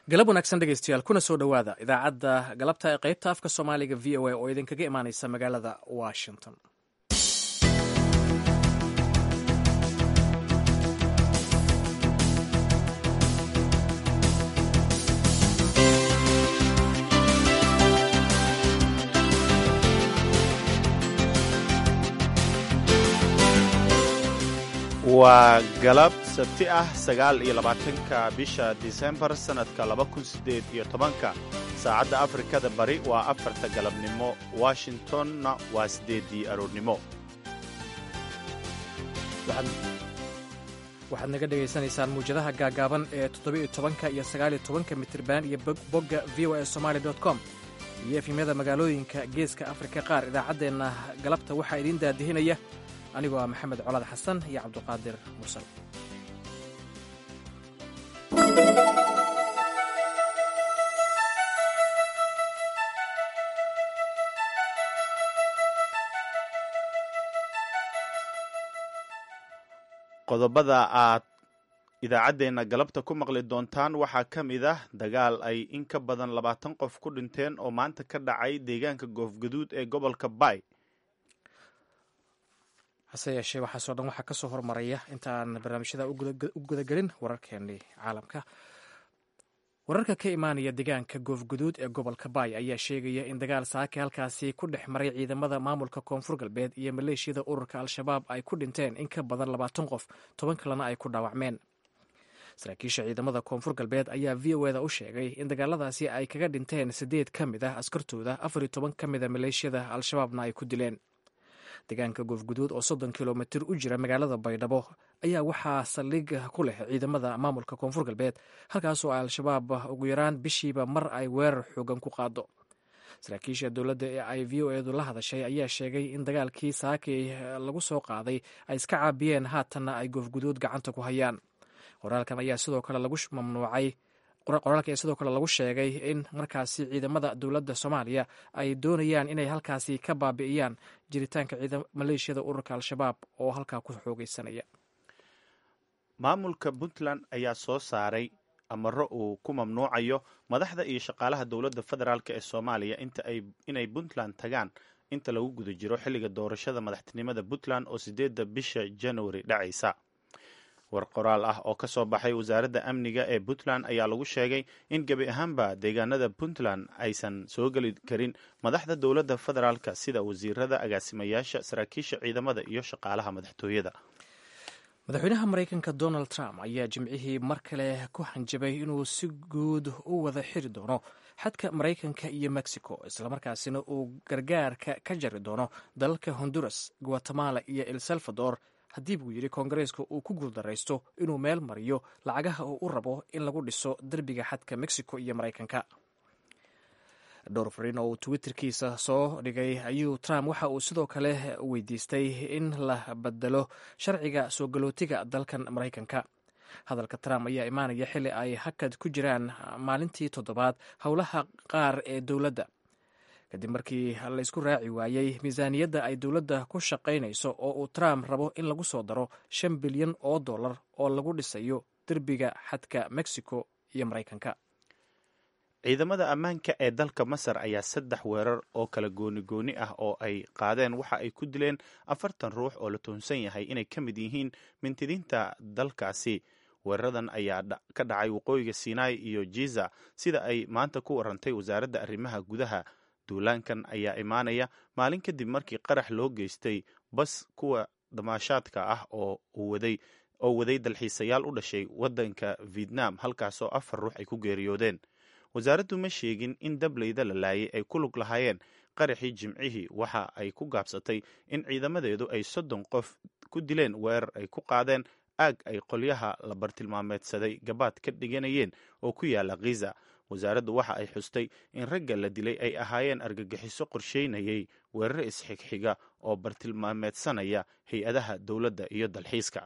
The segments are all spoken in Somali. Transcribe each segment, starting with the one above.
galab wanaagsan dhegeystayaal kuna soo dhowaada idaacadda galabta ee qaybta afka soomaaliga v o a oo idinkaga imaaneysa magaalada washington waa galab sabti ah sagaal iyo labaatanka bisha disembar sannadka laba kun siddeed iyo tobanka saacadda afrikada bari waa afarta galabnimo washingtonna waa siddeeddii aroornimo waxaad naga dhegaysanaysaan muwjadaha gaagaaban ee toddobiiyo tobanka iyo sagaaliyo tobanka mitriban iyo bogga v o a somaali dot com iyo efimyada magaalooyinka geeska afrika qaar idaacaddeenna galabta waxaa idiin daadihinaya anigoo ah maxamed colaad xasan iyo cabduqaadir mursal qodobada aad idaacaddeenna galabta ku maqli doontaan waxaa ka mid ah dagaal ay in ka badan labaatan qof ku dhinteen oo maanta ka dhacay deegaanka goofgaduud ee gobolka bay hase yeeshee waxaasoo dhan waxaa ka soo hormaraya intaan barnaamijyada u gudagelin wararkeenii caalamka wararka ka imaanaya deegaanka goofguduud ee gobolka baay ayaa sheegaya in dagaal saake halkaasi ku dhex maray ciidamada maamulka koonfur galbeed iyo maleeshiyada ururka al-shabaab ay ku dhinteen in ka badan labaatan qof toban kalena ay ku dhaawacmeen saraakiisha ciidamada koonfur galbeed ayaa v o eda u sheegay in dagaaladaasi ay kaga dhinteen siddeed ka mid ah askartooda afar iyo toban ka mid a maleeshiyada al-shabaabna ay ku dileen deegaanka goofguduud oo soddon kilomitir u jira magaalada baydhabo ayaa waxaa saldhig ku leh ciidamada maamulka koonfur galbeed halkaasoo al-shabaab ugu yaraan bishiiba mar ay weerar xoogan ku qaado saraakiisha dowladda ee ay v o edu la hadashay ayaa sheegay in dagaalkii saakay lagu soo qaaday ay iska caabiyeen haatanna ay goofguduud gacanta ku hayaan qoraalkan ayaa sidoo kale lagu mamnuucay qoraalka ayaa sidoo kale lagu sheegay in markaasi ciidamada dowladda soomaaliya ay doonayaan inay halkaasi ka baabi'iyaan jiritaanka maleeshiyada ururka al-shabaab oo halkaa ku xoogeysanaya maamulka puntland ayaa soo saaray amaro uu ku mamnuucayo madaxda iyo shaqaalaha dowladda federaalk ee soomaaliya inay puntland tagaan inta lagu guda jiro xilliga doorashada madaxtinimada puntland oo sideedda bisha januari dhacaysa war qoraal ah oo ka soo baxay wasaaradda amniga ee puntland ayaa lagu sheegay in gebi ahaanba deegaanada puntland aysan soo geli karin madaxda dowladda federaalka sida wasiirada agaasimayaasha saraakiisha ciidamada iyo shaqaalaha madaxtooyada madaxweynaha maraykanka donald trump ayaa jimcihii mar kale ku hanjabay inuu si guud u wada xiri doono xadka maraykanka iyo mexico islamarkaasina uu gargaarka ka jari doono dalalka honduras guatemala iyo el salvador haddii buu yidhi koongareeska uu ku guuldaraysto inuu meel mariyo lacagaha uu u rabo in lagu dhiso derbiga xadka mexico iyo maraykanka dhowr fariin oo uu twitterkiisa soo dhigay ayuu trump waxa uu sidoo kale weydiistay in la bedelo sharciga soo galootiga dalkan maraykanka hadalka trump ayaa imaanaya xilli ay hakad ku jiraan maalintii toddobaad howlaha qaar ee dowladda kadib markii laysku raaci waayey miisaaniyadda ay dowladda ku shaqaynayso oo uu trump rabo in lagu soo daro shan bilyan oo dollar oo lagu dhisayo derbiga xadka mexico iyo maraykanka ciidamada ammaanka ee dalka masar ayaa saddex weerar oo kala gooni gooni ah oo ay qaadeen waxa ay ku dileen afartan ruux oo la tuhunsan yahay inay ka mid yihiin mintidiinta dalkaasi weeraradan ayaa ka dhacay waqooyiga sinai iyo jiza sida ay maanta ku warantay wasaaradda arrimaha gudaha duulaankan ayaa imaanaya maalin kadib markii qarax loo geystay bas kuwa damaashaadka ah oo waday oo waday dalxiisayaal u dhashay waddanka vietnam halkaasoo afar ruux ay ku geeriyoodeen wasaaraddu ma sheegin in dableyda la laayay ay ku lug lahaayeen qaraxii jimcihii waxa ay ku gaabsatay in ciidamadeedu ay soddon qof ku dileen weerar ay ku qaadeen aag ay qolyaha la bartilmaameedsaday gabaad ka dhiganayeen oo ku yaala khiza wasaaraddu waxa ay xustay in ragga la dilay ay ahaayeen argagixiso qorsheynayay weerar isxigxiga oo bartilmaameedsanaya hay-adaha dowladda iyo dalxiiska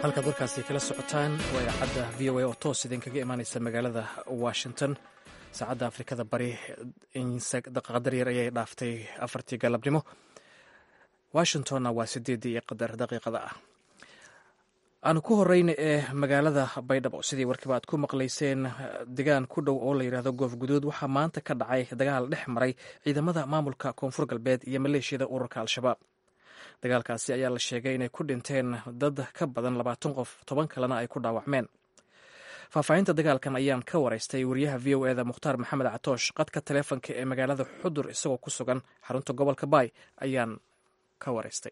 halkaad warkaasi kala socotaan waa idaacadda v o a oo toos idinkaga imaaneysa magaalada washington saacadda afrikada bari qadar yar ayay dhaaftay afartii galabnimo washingtonna waa sideedii iyo qadar daqiiqada ah aanu ku horeyna ee magaalada baydhabo sidii warkiiba aad ku maqlayseen degaan ku dhow oo la yidhaahdo goof guduud waxaa maanta ka dhacay dagaal dhex maray ciidamada maamulka koonfur galbeed iyo maleeshiyada ururka al-shabaab dagaalkaasi ayaa la sheegay inay ku dhinteen dad ka badan labaatan qof toban kalena ay ku dhaawacmeen faahfaahinta dagaalkan ayaan ka waraystay wariyaha v o eda mukhtaar maxamed catoosh qadka taleefonka ee magaalada xudur isagoo ku sugan xarunta gobolka baay ayaan ka waraystay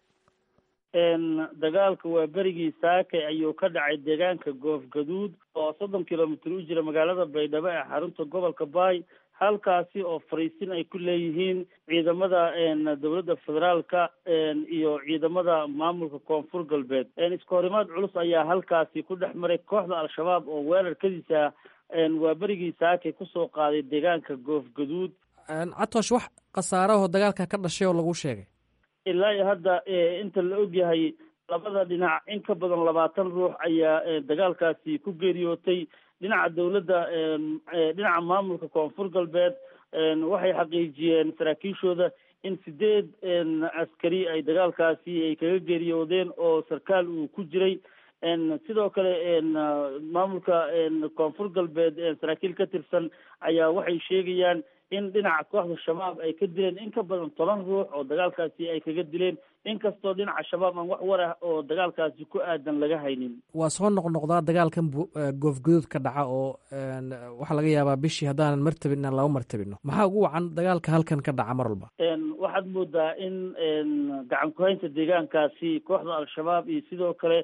dagaalka waa berigii saakay ayuu ka dhacay deegaanka goof gaduud oo soddon kilomitr u jira magaalada baydhabo ee xarunta gobolka baay halkaasi oo fariisin ay ku leeyihiin ciidamada dowladda federaalka iyo ciidamada maamulka koonfur galbeed iska horimaad culus ayaa halkaasi ku dhex maray kooxda al-shabaab oo weerarkadiisa waa berigii saakay kusoo qaaday deegaanka goof gaduud catoosh wax khasaarahoo dagaalka ka dhashay oo lagu sheegay ilaa iyo hadda inta la ogyahay labada dhinac in ka badan labaatan ruux ayaa dagaalkaasi ku geeriyootay dhinaca dowladda dhinaca maamulka koonfur galbeed waxay xaqiijiyeen saraakiishooda in sideed askari ay dagaalkaasi ay kaga geeriyoodeen oo sarkaal uu ku jiray sidoo kale maamulka koonfur galbeed saraakiil ka tirsan ayaa waxay sheegayaan in dhinaca kooxda shabaab ay ka dileen in ka badan toban ruux oo dagaalkaasi ay kaga dileen inkastoo dhinaca shabaab aan wax war ah oo dagaalkaasi ku aadan laga haynin waa soo noqnoqdaa dagaalkan goofguduud ka dhaca oo waxaa laga yaabaa bishii haddaanan martabin inaan laba martabino maxaa ugu wacan dagaalka halkan ka dhaca mar walba waxaad moodaa in gacan ku-haynta deegaankaasi kooxda al-shabaab iyo sidoo kale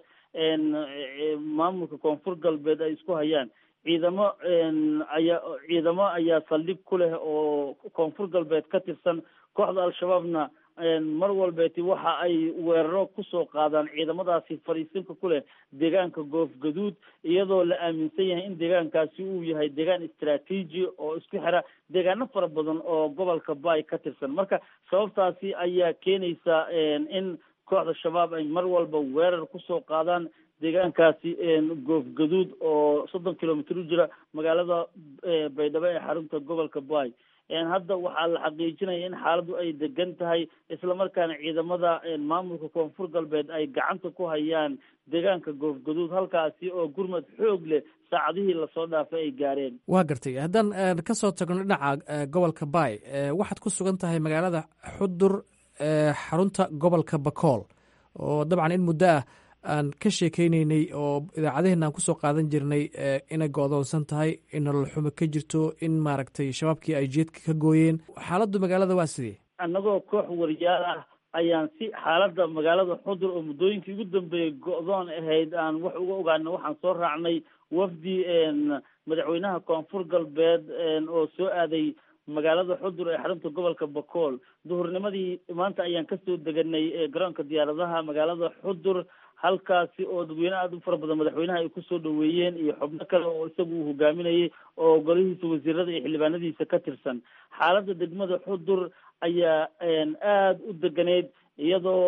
maamulka koonfur galbeed ay isku hayaan ciidamo ayaa ciidamo ayaa saldhig ku leh oo koonfur galbeed ka tirsan kooxda al-shabaabna mar walbeeti waxa ay weeraro kusoo qaadaan ciidamadaasi fadhiisinka ku leh deegaanka goof gaduud iyadoo la aaminsan yahay in deegaankaasi uu yahay deegaan istraatiiji oo isku xira deegaano fara badan oo gobolka baay ka tirsan marka sababtaasi ayaa keenaysa in kooxda shabaab ay mar walba weerar kusoo qaadaan deegaankaasi goof gaduud oo soddon kilomitr u jira magaalada baydhabo ee xarunta gobolka baay hadda waxaa la xaqiijinaya in xaaladdu ay degan tahay islamarkaana ciidamada maamulka koonfur galbeed ay gacanta ku hayaan deegaanka goof gaduud halkaasi oo gurmad xoog leh saacadihii lasoo dhaafay ay gaareen waa gartay haddaan kasoo tagno dhinaca gobolka baay waxaad ku sugan tahay magaalada xudur xarunta gobolka bakool oo dabcan in muddo ah aan ka sheekeyneynay oo idaacadaheenna aan kusoo qaadan jirnay inay go-doonsan tahay in nolol xumo ka jirto in maaragtay shabaabkii ay jeedka ka gooyeen xaaladdu magaalada waa sidee annagoo koox wariyaal ah ayaan si xaaladda magaalada xudur oo muddooyinkii ugu dambeeyey go-doon ahayd aan wax uga ogaana waxaan soo raacnay wafdi madaxweynaha koonfur galbeed oo soo aaday magaalada xudur ee xarunta gobolka bakool duhurnimadii maanta ayaan kasoo deganay garoonka diyaaradaha magaalada xudur halkaasi oo dadweyne aada u fara badan madaxweynaha ay kusoo dhaweeyeen iyo xubno kale oo isagu uu hogaaminayay oo golihiisa wasiirada iyo xildhibaanadiisa ka tirsan xaaladda degmada xudur ayaa aada u deganeyd iyadoo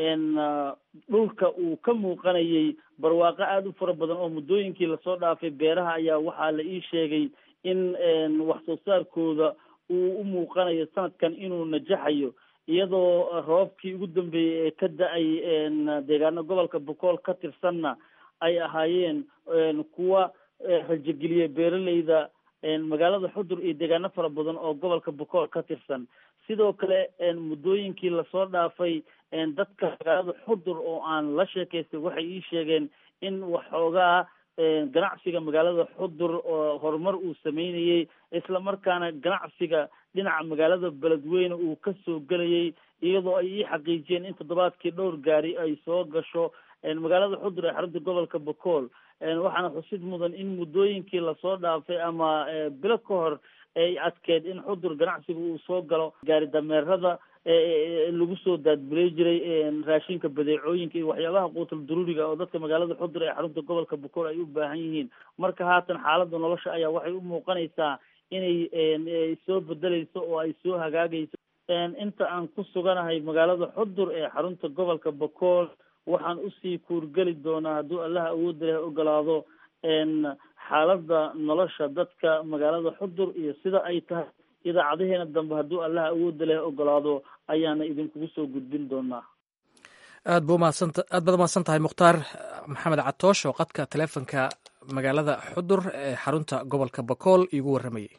dhulka uu ka muuqanayay barwaaqo aada u fara badan oo muddooyinkii lasoo dhaafay beeraha ayaa waxaa la ii sheegay in wax soo saarkooda uu u muuqanayo sanadkan inuu najaxayo iyadoo roobkii ugu dambeeyey ee ka da-ay deegaano gobolka bokool ka tirsanna ay ahaayeen kuwa rajogeliya beeraleyda magaalada xudur iyo deegaano fara badan oo gobolka bokool ka tirsan sidoo kale muddooyinkii lasoo dhaafay dadka magaalada xudur oo aan la sheekaystay waxay ii sheegeen in waxoogaa ganacsiga magaalada xudur oo horumar uu sameynayey isla markaana ganacsiga dhinaca magaalada beledweyne uu kasoo gelayay iyadoo ay ii xaqiijiyeen in toddobaadkii dhowr gaari ay soo gasho magaalada xudur ee xarunta gobolka bokool waxaana xusid mudan in muddooyinkii lasoo dhaafay ama bilo ka hor ay adkeed in xudur ganacsiga uu soo galo gaari dameerada lagu soo daadbulay jiray raashinka badeecooyinka iyo waxyaabaha quutal daruuriga oo dadka magaalada xudur ee xarunta gobolka bokool ay u baahan yihiin marka haatan xaaladda nolosha ayaa waxay u muuqanaysaa inay soo bedeleyso oo ay soo hagaagayso inta aan ku suganahay magaalada xudur ee xarunta gobolka bokool waxaan usii kuurgeli doonaa hadduu allaha awoodda leh ogolaado xaaladda nolosha dadka magaalada xudur iyo sida ay tahay idaacadaheena dambe hadduu allaha awoodda leh ogolaado ayaana idinkugu soo gudbin doonaa aad bu umahadsanta aad baad umahadsan tahay mukhtaar maxamed catoosh oo qadka taleefonka magaalada xudur ee xarunta gobolka bakool iigu warramayay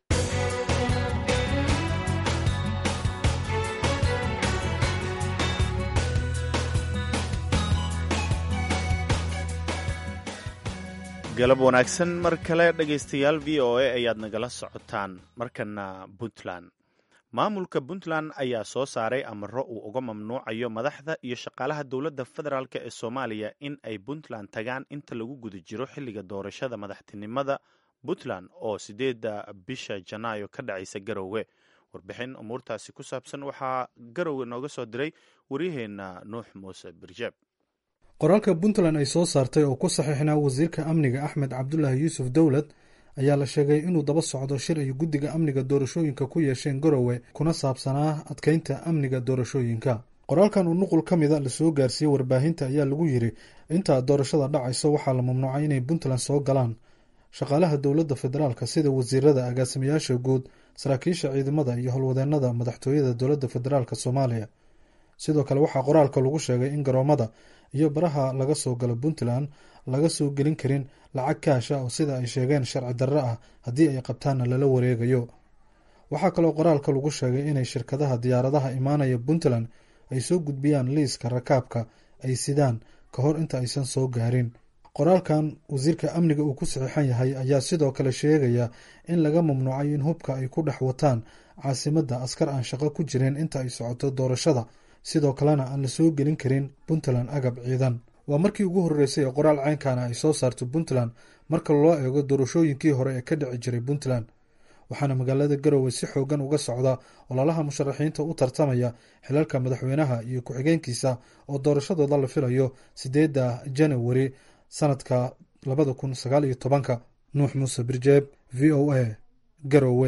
galab wanaagsan mar kale dhegaystayaal v o a ayaad nagala socotaan markana puntland maamulka puntland ayaa soo saaray amaro uu uga mamnuucayo madaxda iyo shaqaalaha dowladda federaalk ee soomaaliya in ay puntland tagaan inta lagu guda jiro xilliga doorashada madaxtinimada puntland oo sideedda bisha janaayo ka dhacaysa garowe warbixin umuurtaasi ku saabsan waxaa garowe nooga soo diray waryaheena nuux muuse birjeeb qoraalka puntland ay soo saartay oo ku saxiixnaa wasiirka amniga axmed cabdulaahi yuusuf dowlad ayaa la sheegay inuu daba socdo shir ay guddiga amniga doorashooyinka ku yeesheen garowe kuna saabsanaa adkeynta amniga doorashooyinka qoraalkan uu nuqul ka mida lasoo gaarsiiyey warbaahinta ayaa lagu yiri intaa doorashada dhacayso waxaa la mamnuucay inay puntland soo galaan shaqaalaha dowladda federaalka sida wasiirada agaasimayaasha guud saraakiisha ciidamada iyo howlwadeenada madaxtooyada dowladda federaalk soomaaliya sidoo kale waxaa qoraalka lagu sheegay in garoomada iyo baraha laga soo galo puntland laga soo gelin karin lacag kaasha oo sida ay sheegeen sharci darro ah haddii ay qabtaanna lala wareegayo waxaa kaloo qoraalka lagu sheegay inay shirkadaha diyaaradaha imaanaya puntland ay soo gudbiyaan liiska rakaabka ay sidaan ka hor inta aysan soo gaarin qoraalkan wasiirka amniga uu ku saxiixan yahay ayaa sidoo kale sheegaya in laga mamnuucay in hubka ay ku dhex wataan caasimadda askar aan shaqo ku jirin inta ay socoto doorashada sidoo kalena aan la soo gelin karin puntland agab ciidan waa markii ugu horreysay ee qoraal ceynkana ay soo saarto puntland marka loo eego doorashooyinkii hore ee ka dhici jiray puntland waxaana magaalada garowe si xoogan uga socda ololaha musharaxiinta u tartamaya xilalka madaxweynaha iyo ku-xigeenkiisa oo doorashadooda la filayo sideedda janawari sanadka labada kun sagaal iyo tobanka nuux muuse birjeeb v o a garowe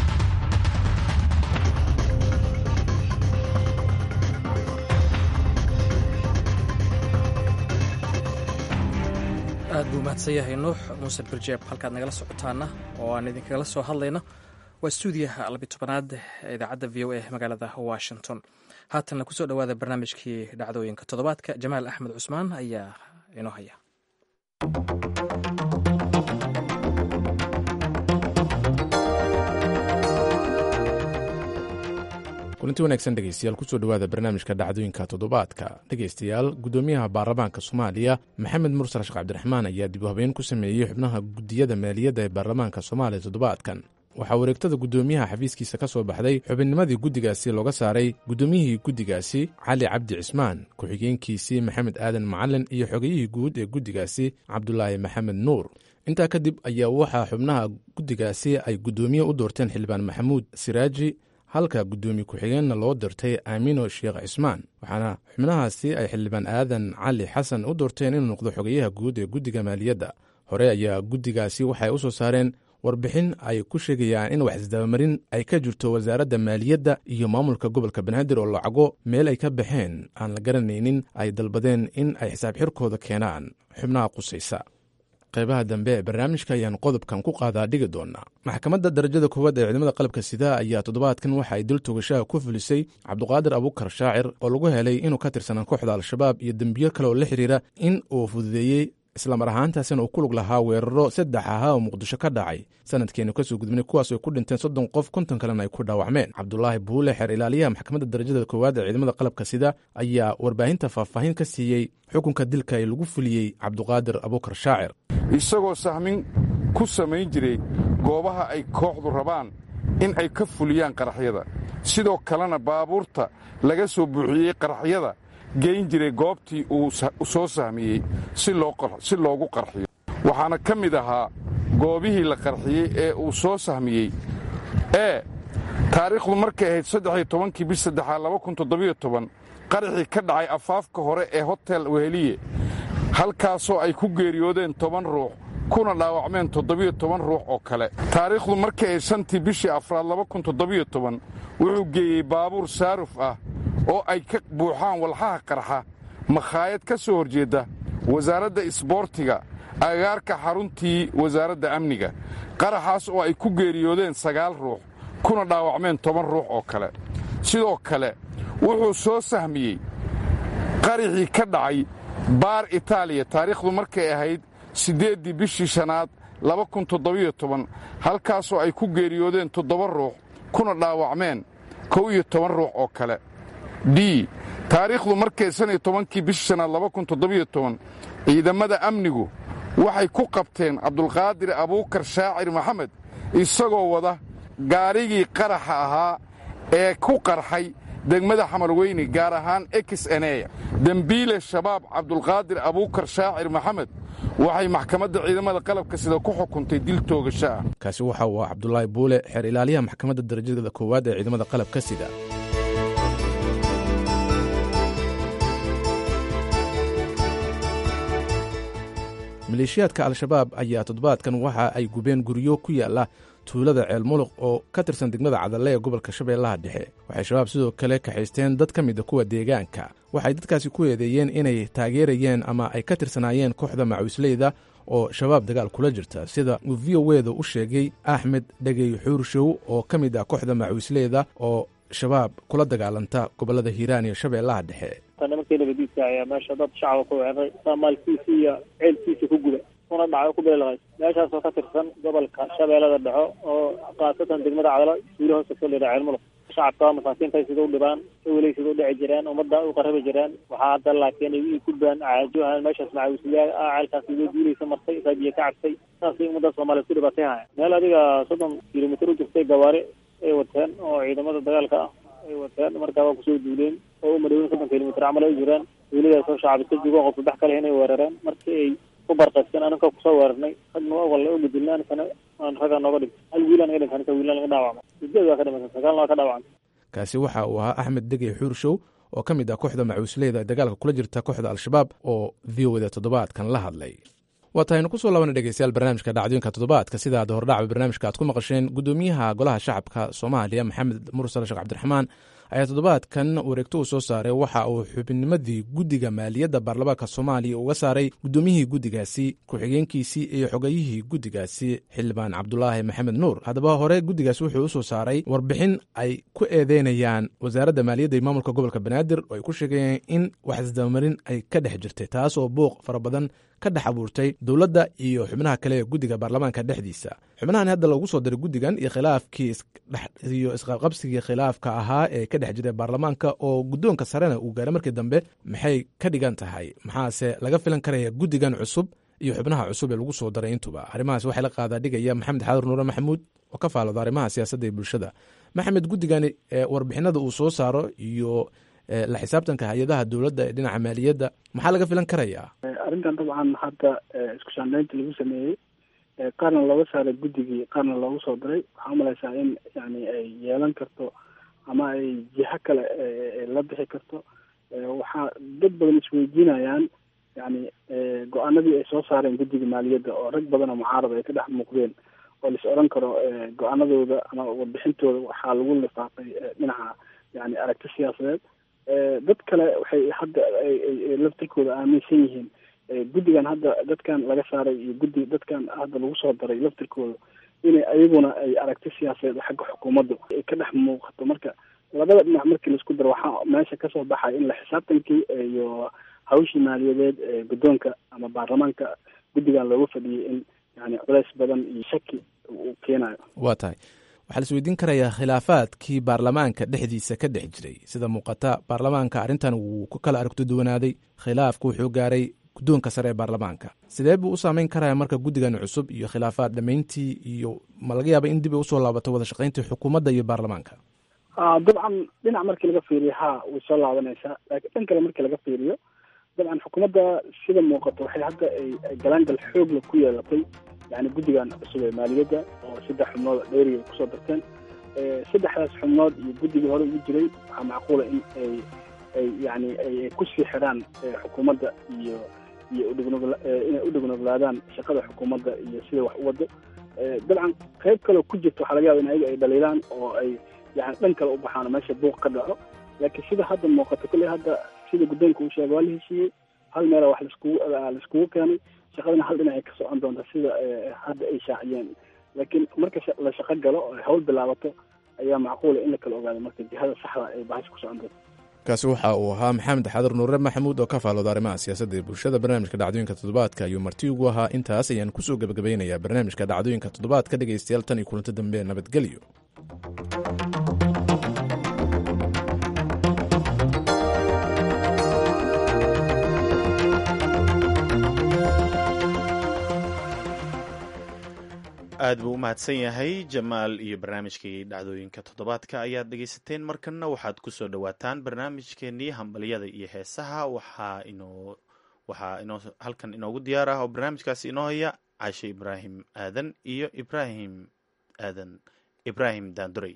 aad buu mahadsan yahay nuux muuse birjeeb halkaad nagala socotaana oo aan idinkagala soo hadlayno waa stuudiyaha labitobanaad ee idaacadda v o a magaalada washington haatanna kusoo dhowaada barnaamijkii dhacdooyinka toddobaadka jamaal axmed cusmaan ayaa inoo haya kulanti wanaagsan dhegeystayaal kusoo dhowaada barnaamijka dhacdooyinka toddobaadka dhegeystayaal guddoomiyaha baarlamaanka soomaaliya maxamed mursal sheekh cabdiraxmaan ayaa dib u habeyn ku sameeyey xubnaha guddiyada maaliyadda ee baarlamaanka soomaaliya toddobaadkan waxaa wareegtada guddoomiyaha xafiiskiisa ka soo baxday xubinnimadii guddigaasi looga saaray guddoomiyihii guddigaasi cali cabdi cismaan ku-xigeenkiisii maxamed aadan macalin iyo xogayihii guud ee guddigaasi cabdulaahi maxamed nuur intaa kadib ayaa waxaa xubnaha guddigaasi ay guddoomiye u doorteen xildhibaan maxamuud siraaji halka guddoomiye ku-xigeenna loo dirtay aamino sheekh cismaan waxaana xubnahaasi ay xildhibaan aadan cali xasan u doorteen inuu noqdo xogayaha guud ee guddiga maaliyadda hore ayaa guddigaasi waxay u soo saareen warbixin ay ku sheegayaan in wax isdabamarin ay ka jirto wasaaradda maaliyadda iyo maamulka gobolka banaadir oo lacago meel ay ka baxeen aan la garanaynin ay dalbadeen in ay xisaab xirkooda keenaan xubnaha qusaysa qaybaha dambe ee barnaamijka ayaan qodobkan ku qaadaa dhigi doonaa maxkamadda darajada koowaad ee ciidamada qalabka sida ayaa toddobaadkan waxa ay dil togashaha ku fulisay cabduqaadir abukar shaacir oo lagu helay inuu ka tirsanaa kooxda al-shabaab iyo dembiyo kale oo la xiriira in uu fududeeyey islamar ahaantaasina uu ku lug lahaa weeraro saddex ahaa oo muqdisho ka dhacay sanadkeenu kasoo gudbinay kuwaas ay ku dhinteen soddon qof konton kalena ay ku dhaawacmeen cabdulaahi buule xeer ilaaliyaha maxkamadda darajada koowaad ee ciidamada qalabka sida ayaa warbaahinta faahfaahin ka siiyey xukunka dilka ee lagu fuliyey cabduqaadir abukar shaacir isagoo sahmin ku samayn jiray goobaha ay kooxdu rabaan in ay ka fuliyaan qaraxyada sidoo kalena baabuurta laga soo buuxiyey qaraxyada geyn jiray goobtii uu soo sahmiyey si loogu qarxiyo waxaana ka mid ahaa goobihii la qarxiyey ee uu soo sahmiyey ee taariikhdu markay ahayd saddexiyo tobankii bish saddexaad laba kun toddobiyo toban qaraxii ka dhacay afaafka hore ee hotel weheliye halkaasoo ay ku geeriyoodeen toban ruux kuna dhaawacmeen toddobiyo toban ruux oo kale taariikhdu markii ay shantii bishii afraad laba kun toddobiyo toban wuxuu geeyey baabuur saaruf ah oo ay ka buuxaan walxaha qarxa makhaayad ka soo horjeedda wasaaradda isboortiga agaarka xaruntii wasaaradda amniga qaraxaas oo ay ku geeriyoodeen sagaal ruux kuna dhaawacmeen toban ruux oo kale sidoo kale wuxuu soo sahmiyey qaraxii ka dhacay baar itaaliya taariikhdu markay ahayd siddeeddii bishii shanaad halkaasoo ay ku geeriyoodeen toddoba ruux kuna dhaawacmeen kow iyo toban ruux oo kale d taariikhdu markay shan iyo tobankii bishii shanaad ciidamada amnigu waxay ku qabteen cabdulqaadir abuukar shaacir maxamed isagoo wada gaarigii qaraxa ahaa ee ku qarxay degmada xamarweyne gaar ahaan exeneya dembiile shabaab cabdulqaadir abuukar shaacir maxamed waxay maxkamadda ciidamada qalabka sida ku xukuntay dil toogasho ah kaasi waxa uu ah cabdulaahi buule xeer ilaaliyaha maxkamadda darajada koowaad ee ciidamada qalabka sida maleeshiyaadka al-shabaab ayaa toddobaadkan waxa ay gubeen guryo ku yaala tuulada ceelmuluq oo ka tirsan degmada cadalle ee gobolka shabeellaha dhexe waxay shabaab sidoo kale kaxaysteen dad ka mida kuwa deegaanka waxay dadkaasi ku eedeeyeen inay taageerayeen ama ay ka tirsanaayeen kooxda macawisleyda oo shabaab dagaal kula jirta sida uu v o weda u sheegay axmed dhegey xuurshow oo ka mid ah kooxda macawisleyda oo shabaab kula dagaalanta gobollada hiiraan iyo shabeellaha dhexe nimankii nabadiidka ayaa meesha dad shacaba ku weeraray maalkiisa iyo ceelkiisa ku guda una dhaco ku beelaqay meeshaasoo ka tirsan gobolka shabeellada dhexo oo khaasatan degmada cadalo suuli hoose ka leedaha ceelmulug shacabka masaakiinta sida u dhibaan sawilay sida u dhici jireen ummadda u qarabi jireen waxaa hadda laakiin ay ku baan caajo ahaan meeshaas macawisliyaa ah ceelkaas iga duulaysa martay saabiye ka cabtay saasay ummadda soomaaliya ku dhibaatay haya meel adiga soddon kilomitr u jirtay gawaari ay wateen oo ciidamada dagaalka ah ay wateen markaa waa kusoo duuleen oo u madhowin soddon kilomitr camal ay jiraan duuladaasoo shacabista joogo qof saddex kale inay weerareen markii ay ku barqaysteen anaka kusoo weerarnay ragna walla u gudilna anikana aan raggaa nooga dhintay hal wiil naga dhintay anika wiilna naga dhaawacmay sideed waa ka dhimatay sagaalna waa ka dhaawacmay kaasi waxa uu ahaa axmed degey xuurshow oo ka mid ah kooxda macuusleyda ee dagaalka kula jirta kooxda al-shabaab oo v o da toddobaadkan la hadlay waa tahaynu kusoo laabana dhegeystayaal barnaamijka dhacdooyinka toddobaadka sida aad hordhacba barnaamijka aad ku maqasheen guddoomiyaha golaha shacabka soomaaliya maxamed mursal sheekh cabdiraxmaan ayaa toddobaadkan wareegto uu soo saaray waxa uu xubinimadii guddiga maaliyadda baarlamaanka soomaaliya uga saaray guddoomiyihii guddigaasi ku-xigeenkiisii iyo xogayihii guddigaasi xildhibaan cabdulaahi maxamed nuur haddaba hore guddigaasi wuxuu usoo saaray warbixin ay ku eedeynayaan wasaaradda maaliyadda iyo maamulka gobolka banaadir oo ay ku sheegayeen in wax isdabamarin ay ka dhex jirtay taas oo buuq fara badan ka dhex abuurtay dowladda iyo xubnaha kale ee guddiga baarlamaanka dhexdiisa xubnahan hadda loogu soo diray guddigan iyo khilaafkii iyo isqabqabsigii khilaafka ahaa ee ka dhex jiray baarlamaanka oo guddoonka sarena uu gaaray markii dambe maxay ka dhigan tahay maxaase laga filan karaya guddigan cusub iyo xubnaha cusub ee lagu soo daray intuba arrimahaas waxay la qaadaa dhigaya maxamed xaadur nuure maxamuud oo ka faalooda arrimaha siyaasadda iyo bulshada maxamed guddigani warbixinada uu soo saaro iyo la xisaabtanka hay-adaha dowladda ee dhinaca maaliyadda maxaa laga filan karayaa arrintan dabcan hadda isku shaandaynta lagu sameeyey qaarna looga saaray guddigii qaarna loogu soo diray waxaa umalaysaa in yani ay yeelan karto ama ay jiho kale la bixi karto waxaa dad badan isweydiinayaan yani go-aanadii ay soo saareen guddiga maaliyadda oo rag badan oo mucaarada ay ka dhex muuqdeen oo lais odhan karo go-aanadooda ama warbixintooda waxaa lagu lifaaqay dhinaca yani aragti siyaasadeed dad kale waxay hadda laftirkooda aaminsan yihiin guddigan hadda dadkan laga saaray iyo guddi dadkan hadda lagu soo daray laftirkooda inay ayaguna ay aragti siyaasadeed xagga xukuumadda ay ka dhex muuqato marka labada dhinac markii laisku daro waxaa meesha kasoo baxaya in la xisaabtankii iyo hawshii maaliyadeed ee guddoonka ama baarlamaanka guddigan looga fadhiyay in yani culeys badan iyo shaki uu keenayo waa tahay waxaa la isweydiin karayaa khilaafaadkii baarlamaanka dhexdiisa ka dhex jiray sida muuqata baarlamaanka arrintan wuu ku kala aragto duwanaaday khilaafku wuxuu gaaray guddoonka sare ee baarlamaanka sidee buu u saameyn karaya marka guddigan cusub iyo khilaafaad dhammayntii iyo ma laga yaaba in dib ay usoo laabato wada shaqayntii xukuumadda iyo baarlamaanka dabcan dhinac markii laga fiiriyo ha way soo laabanaysaa laakiin dhan kale markii laga fiiriyo dabcan xukuumadda sida muuqato waxay hadda ay galaangal xoogla ku yeelatay yani guddigan cusub ee maaliyadda oo saddex xubnood dheeriga ay kusoo darteen saddexdaas xubnood iyo guddigii hore ugu jiray waxaa macquula in ay ay yani ay kusii xidhaan xukuumadda iyo iyo udhignugla inay u dhignuglaadaan shaqada xukuumadda iyo sida wax u wado dabcan qayb kaleo ku jirta waxaa laga yaba in ayaga ay dhaliilaan oo ay yani dhan kale u baxaan oo meesha buuq ka dhaco laakiin sida hadda muuqato kolley hadda sida guddoonka uu sheegay waa la heshiiyey hal meela wax laiskugu laiskugu keenay shaqadana hal dhinacay ka socon doonta sida hadda ay shaaciyeen laakiin marka la shaqo galo oo hawl bilaabato ayaa macquula in la kala ogaado marka jihada saxda ay bahasha ku socon doonto kaasi waxa uu ahaa maxamed xaadar nuure maxamuud oo ka faalooda arrimaha siyaasadda ee bulshada barnaamijka dhacdooyinka toddobaadka ayuu marti ugu ahaa intaas ayaan kusoo gebagabeynayaa barnaamijka dhacdooyinka toddobaadka dhegaystayaal tan iyo kulanto dambe nabadgelyo aad buu u mahadsan yahay jamaal iyo barnaamijkii dhacdooyinka toddobaadka ayaad dhegaysateen markanna waxaad ku soo dhowaataan barnaamijkeenii hambalyada iyo heesaha waxaa inoo waxaa inoo halkan inoogu diyaar ah oo barnaamijkaasi inoo haya cashe ibraahim aadan iyo ibraahim aadan ibraahim daandurey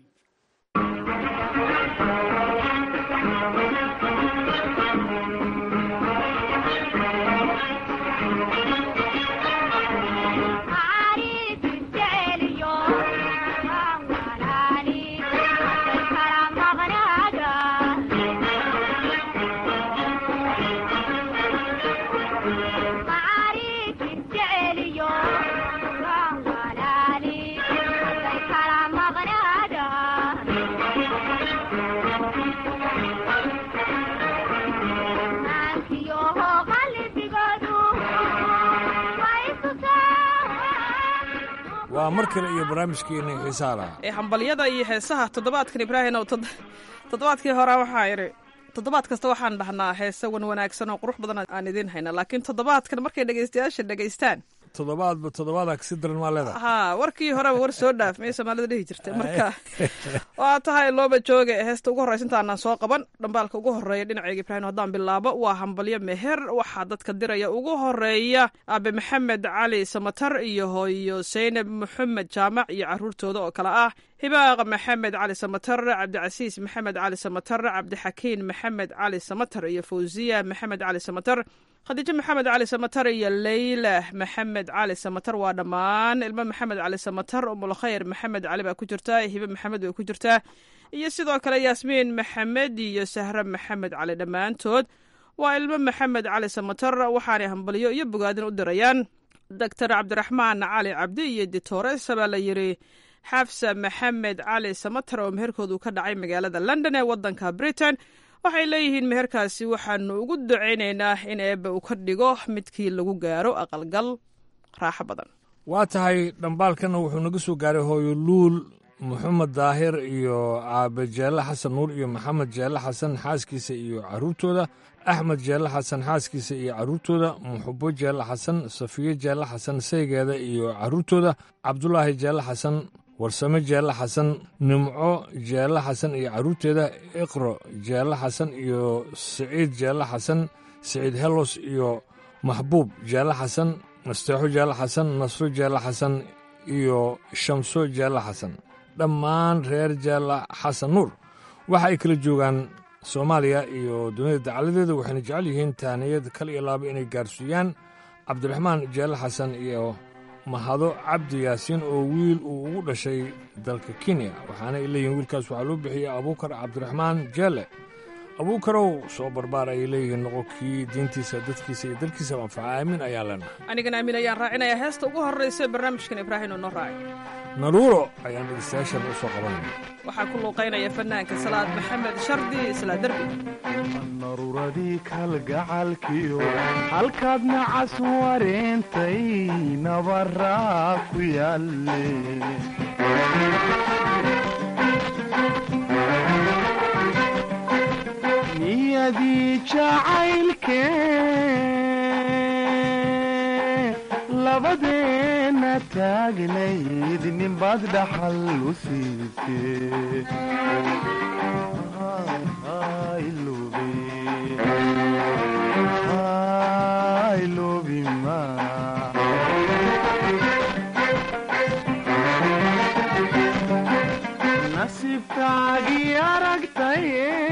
waa mar kale iyo barnaamijkeeni xiisaa laha ee hambalyada iyo heesaha toddobaadkan ibraahim ow toddobaadkii hore waxaa idhi toddobaad kasta waxaan dhahnaa heese wan wanaagsan oo qurux badan aan idiin hayna laakiin toddobaadkan markay dhegaystayaasha dhegaystaan toddobaadba toddobaadaa kasi daran maa leedahay haa warkii horeba war soo dhaaf miyay soomaalida dhihi jirtay marka waa tahay looba jooga heesta ugu horreysa intaanaan soo qaban dhambaalka ugu horreeya dhinacayga ibraahim haddaan bilaabo waa hambalyo meher waxaa dadka diraya ugu horeeya aabe maxamed cali samatar iyo hooyo seynab maxamed jaamac iyo caruurtooda oo kale ah hibaaq maxamed cali samatar cabdicasiis maxamed cali samatar cabdixakiin maxamed cali samatar iyo fawsiya maxamed cali samatar khadiijo maxamed cali samatar iyo leyla maxamed cali samatar waa dhammaan ilmo maxamed cali samatar umulkhayr maxamed cali baa ku jirtaa hibe maxamed way ku jirtaa iyo sidoo kale yaasmiin maxamed iyo sahre maxamed cali dhammaantood waa ilmo maxamed cali samatar waxaanay hambalyo iyo bogaadin u dirayaan doctor cabdiraxmaan cali cabdi iyo ditores baa la yiri xafsa maxamed cali samatar oo meherkoodu ka dhacay magaalada london ee wadanka britain waxay leeyihiin meherkaasi waxaanu ugu ducaynaynaa in eebbe uu ka dhigo midkii lagu gaaro aqalgal raaxo badan waa tahay dhambaalkana wuxuu naga soo gaaray hooyo luul moxamed daahir iyo aabe jeelle xasan nuur iyo maxamed jeelle xasan xaaskiisa iyo caruurtooda axmed jeelle xasan xaaskiisa iyo caruurtooda muxubo jeelle xasan safiye jeelle xasan saygeeda iyo caruurtooda cabdulaahi jeelle xasan warsame jeelle xasan nimco jeelle xasan iyo caruurteeda iqro jeelle xasan iyo siciid jeelle xasan siciid helos iyo maxbuub jeelle xasan nasteexo jeelle xasan nasro jeelle xasan iyo shamso jeelle xasan dhammaan reer jeelle xasan nuur waxa ay kala joogaan soomaaliya iyo dunida dacaladeeda waxayna jecel yihiin taaniyad kal iyo laaba inay gaarsiiyaan cabdiraxmaan jeelle xasan iyo mahado cabdi yaasiin oo wiil uu ugu dhashay dalka kenya waxaana ay leeyihiin wiilkaas waxaa loo bixiyey abuukar cabdiraxmaan jeelle abuukarow soo barbaar ayay leeyihiin noqonkii diintiisa dadkiisa iyo dalkiisa anfaca aamin ayaan leenahay anigana aamin ayaan raacinayaa heesta ugu horraysa barnaamijkan ibraahim oo noo raacay naruuro ayaan dhegeystayaashan u soo qabanaya waxaa ku luuqaynaya fanaanka salaad maxamed shardi isla derbi naruuradii kalgacalkiyo halkaad nacas wareentay nabaraa ku yaalle niyadii jacaylke labadeenna taagnayd ninbaad dhaxal u siisee nasiibkaagii aragtay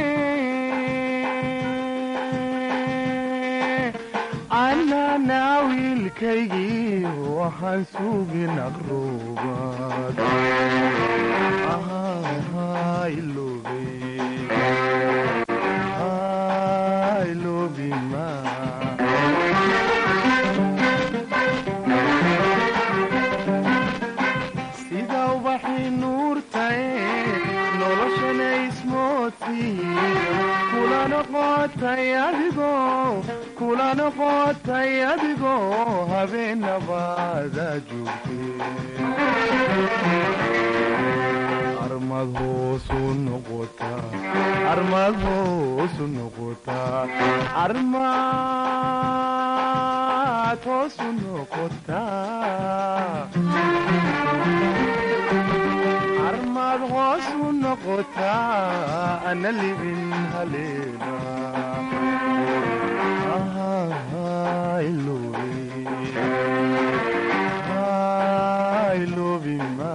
annana wiilkaygii waxaan sugin aqruubad sida ubaxii nuurtae noloshana ismoodsi kula noqotay adigoo kula noqotay adigoo habeenabaada joogte armad hoosu noqotaa armad hoosu noqotaa armad hoosu noqotaa armad hoosu noqotaa ana libin haleena ilobima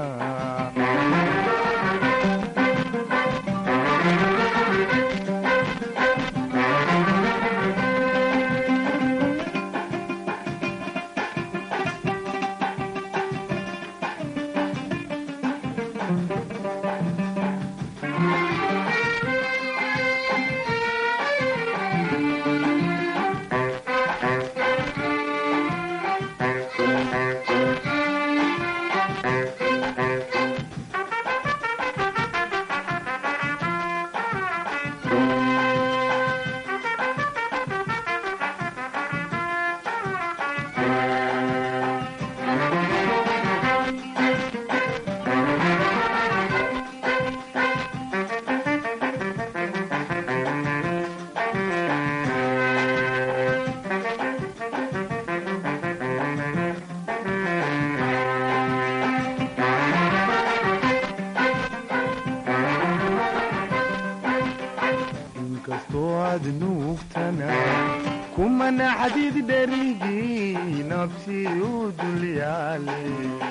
inkastoo aad nuugtana kumana xadiid dherigii nabsi u dulyaale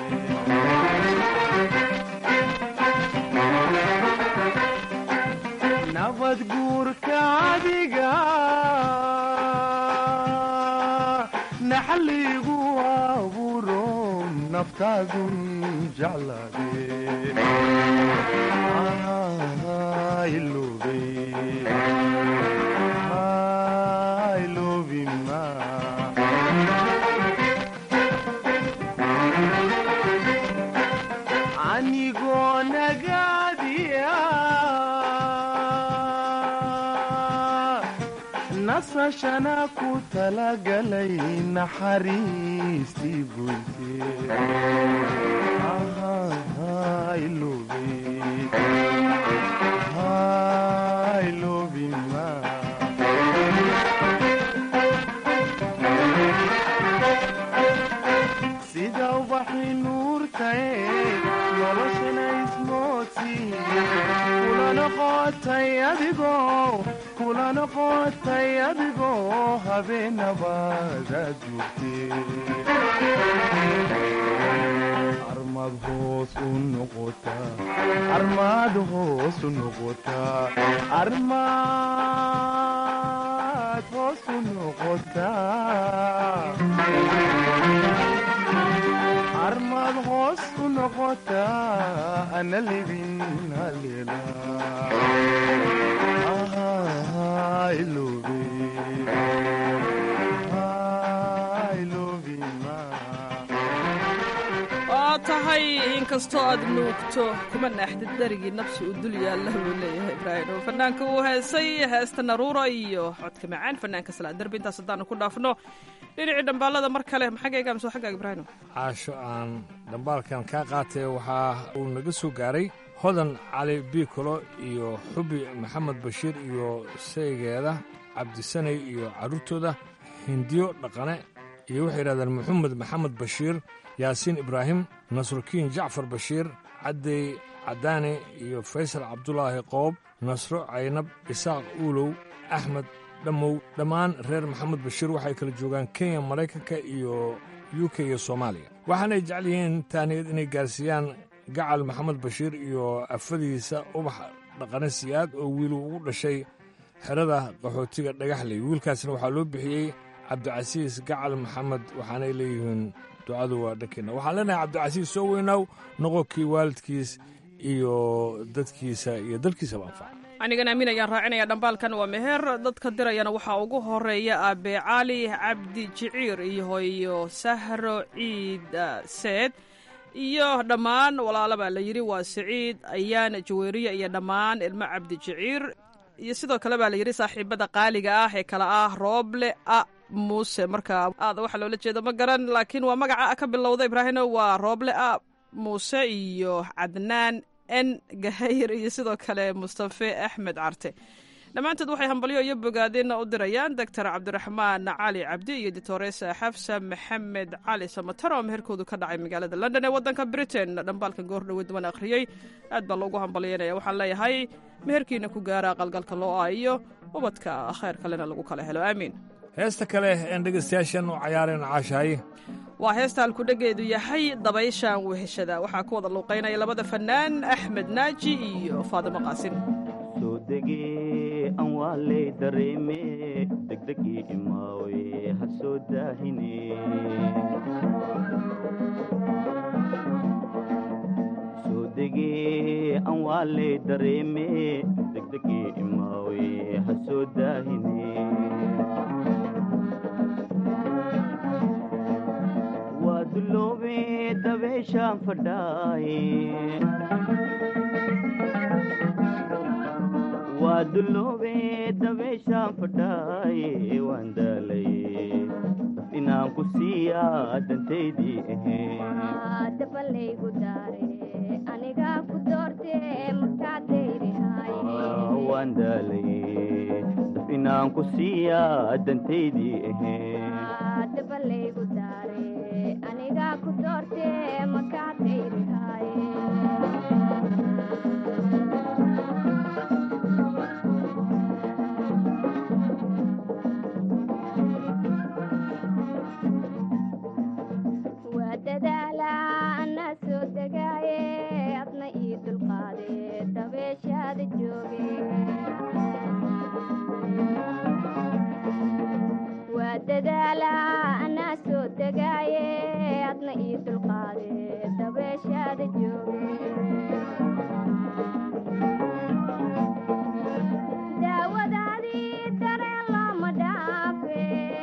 nabad guurka adiga naxaligu abuuro naftaadun jeclaade anigoo nagaadiya nasashana ku talagalay naxariistii goyte sida ubaxii nuurtae noloshana ismoodsi kula noqotay adigoo kula noqotay adigoo habeenabaada joogte armad hoos u noqotaa armad hoos u noqotaa armad hoos u noqotaa armad hoos u noqotaa ana libin haleela ilobe waa tahay inkastoo aad nuugto kuma naaxdid dherigii nabsi u dul yaalla buu leeyahay ibraahim oo fanaanka uu heesay heesta naruura iyo codka macaan fanaanka salaa derbi intaas haddaanu ku dhaafno dhinacii dhambaalada mar kale maxaggayga mise xaggaaga ibraahim caasho aan dhambaalkan kaa qaatay waxaa uu naga soo gaaray hodan cali biikolo iyo xubi maxamed bashiir iyo saygeeda cabdisanay iyo carruurtooda hindiyo dhaqane iyo waxay yidhahdeen maxamed maxamed bashiir yaasiin ibraahim nasrukiin jacfar bashiir caddey caddaane iyo faysal cabdulaahi qoob nasro caynab isaaq uulow axmed dhammow dhammaan reer maxamed bashiir waxay kala joogaan kenya maraykanka iyo u k iyo soomaaliya waxaanay jecel yihiin taaniyad inay gaarsiiyaan gacal maxamed bashiir iyo afadiisa ubax dhaqane siyaad oo wiilu ugu dhashay xerada qaxootiga dhagaxley wiilkaasna waxaa loo bixiyey cabdicasiis gacal maxamed waxaanay leeyihiin ducadu waa dhankeenna waxaan leenahay cabdicasiis soo weynaaw noqonkii waalidkiis iyo dadkiisa iyo dalkiisaba anfaca anigan aamin ayaan raacinaya dhambaalkan waa meher dadka dirayana waxaa ugu horeeya aabe cali cabdi jiciir iyo hooyo sahro ciid seed iyo dhammaan walaalo baa la yidhi waa siciid ayaan jaweeriye iyo dhammaan ilmo cabdi jiciir iyo sidoo kale baa la yidhi saaxiibada qaaliga ah ee kale ah rooble a muuse marka aada waxa loola jeedo ma garan laakiin waa magaca ka bilowda ibraahino waa rooble a muuse iyo cadnaan n gahayr iyo sidoo kale mustafe axmed carte dhammaantood waxay hambalyo iyo bogaadeen u dirayaan doctor cabdiraxmaan cali cabdi iyo ditoresa xafsa maxamed cali samatar oo meherkoodu ka dhacay magaalada london ee wadanka britain dhambaalkan goor dhoweed waan akhriyey aad baa loogu hambalyeynaya waxaan leeyahay meherkiina ku gaara aqalgalka loo ah iyo ubadka khayr kalena lagu kala helo aamiin heesta kale een dhegaystayaashan u cayaareen caashaaye waa heesta halkudhegeedu yahay dabayshaan weheshada waxaa ku wada luuqaynaya labada fannaan axmed naaji iyo faadimo qaasin soo degee aan waa lay dareeme degdegii imaawe ha soo daahine soo degee aan waa lay dareeme degdegii imaawe ha soo daahine waa duloobe dabeeshaan fadhaaye waa duloobe dabeeshaan fadhaaye waan daalaye daf inaan ku siiyaa dantaydii ahayn dabalaygu daare aniga ku doorte markaa dayrihay waan daalaye daf inaan ku siiyaa dantaydii ahayn dabalaygu daare aniga ku doorte markaa dayrihay waa dadaala anaa soo degaaye adna ii dulqaade dabeeshaada jooge waa dadaala anaa soo degaaye adna ii dulqaade dabeeshaada jooge daawadaadii dareen looma dhaafe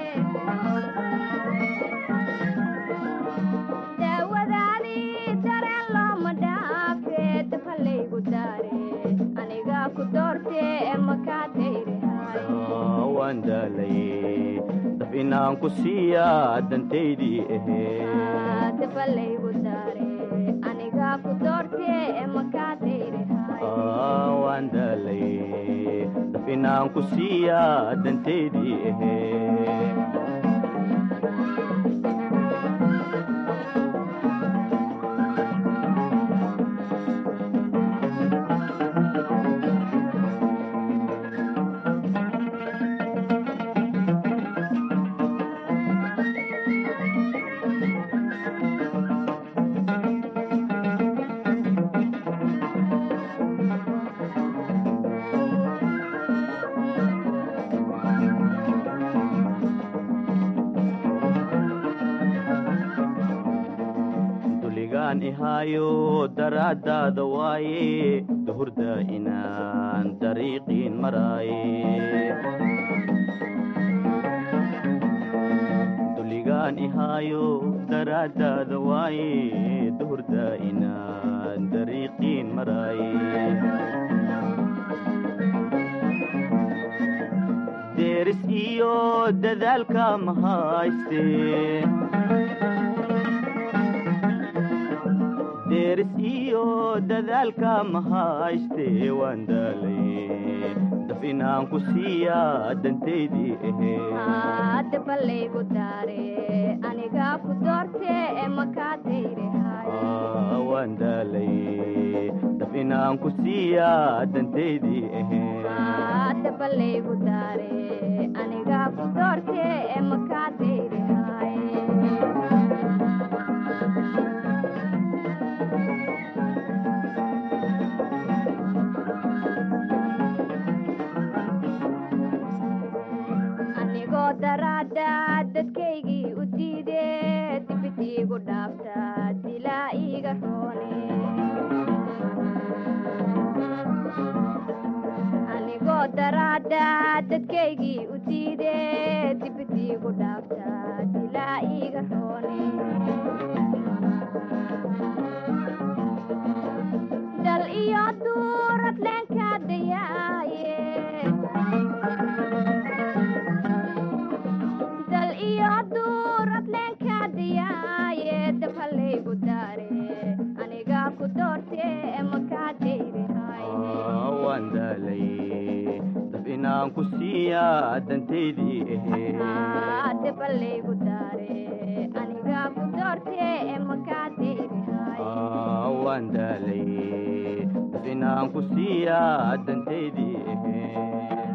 daawadaadii dareen looma dhaafe dabalaygu daare aniga ku doorte makaa dayrihay waan daalaye daf inaan ku siiyaa dantaydii ahayd dabalaygu daare aniga ku doorte makaa dayrihay waan daalaye daf inaan ku siiyaa dantaydii ahayd duligaan ihaayo daraaddaada waaye duhurda inaan dariiqiin maraaye duligaan ihaayo daraaddaada waaye duhurda inaan dariiqiin maraaye deeris iyo dadaalka ma hayste deeris iyo dadaalka ma hayste waan daalaye daf inaan ku siiyaa dantaydii ahayd dabalaygu daare aniga ku doorte makaa dayrihay waan daalaye daf inaan ku siiyaa dantaydii ahayd dabalaygu daare aniga ku doorte makaa dayrihay anigoo daraada dadkaygii u diide dibid iigu dhaafta dilaa iiga roone dadkaygii u diide dibadiigu dhaafta dilaa iiga roone dal iyo duurad leenka dayaaye dal iyo duurad leenka dayaaye dabhalaygu daare aniga ku doorte makaa dayrihay waan daalay dab inaan ku siiyaa dantaydii ahee dabalaygu daare aniga ku doorte makaa dayrihay waan daalay dab inaan ku siiyaa dantaydii ahee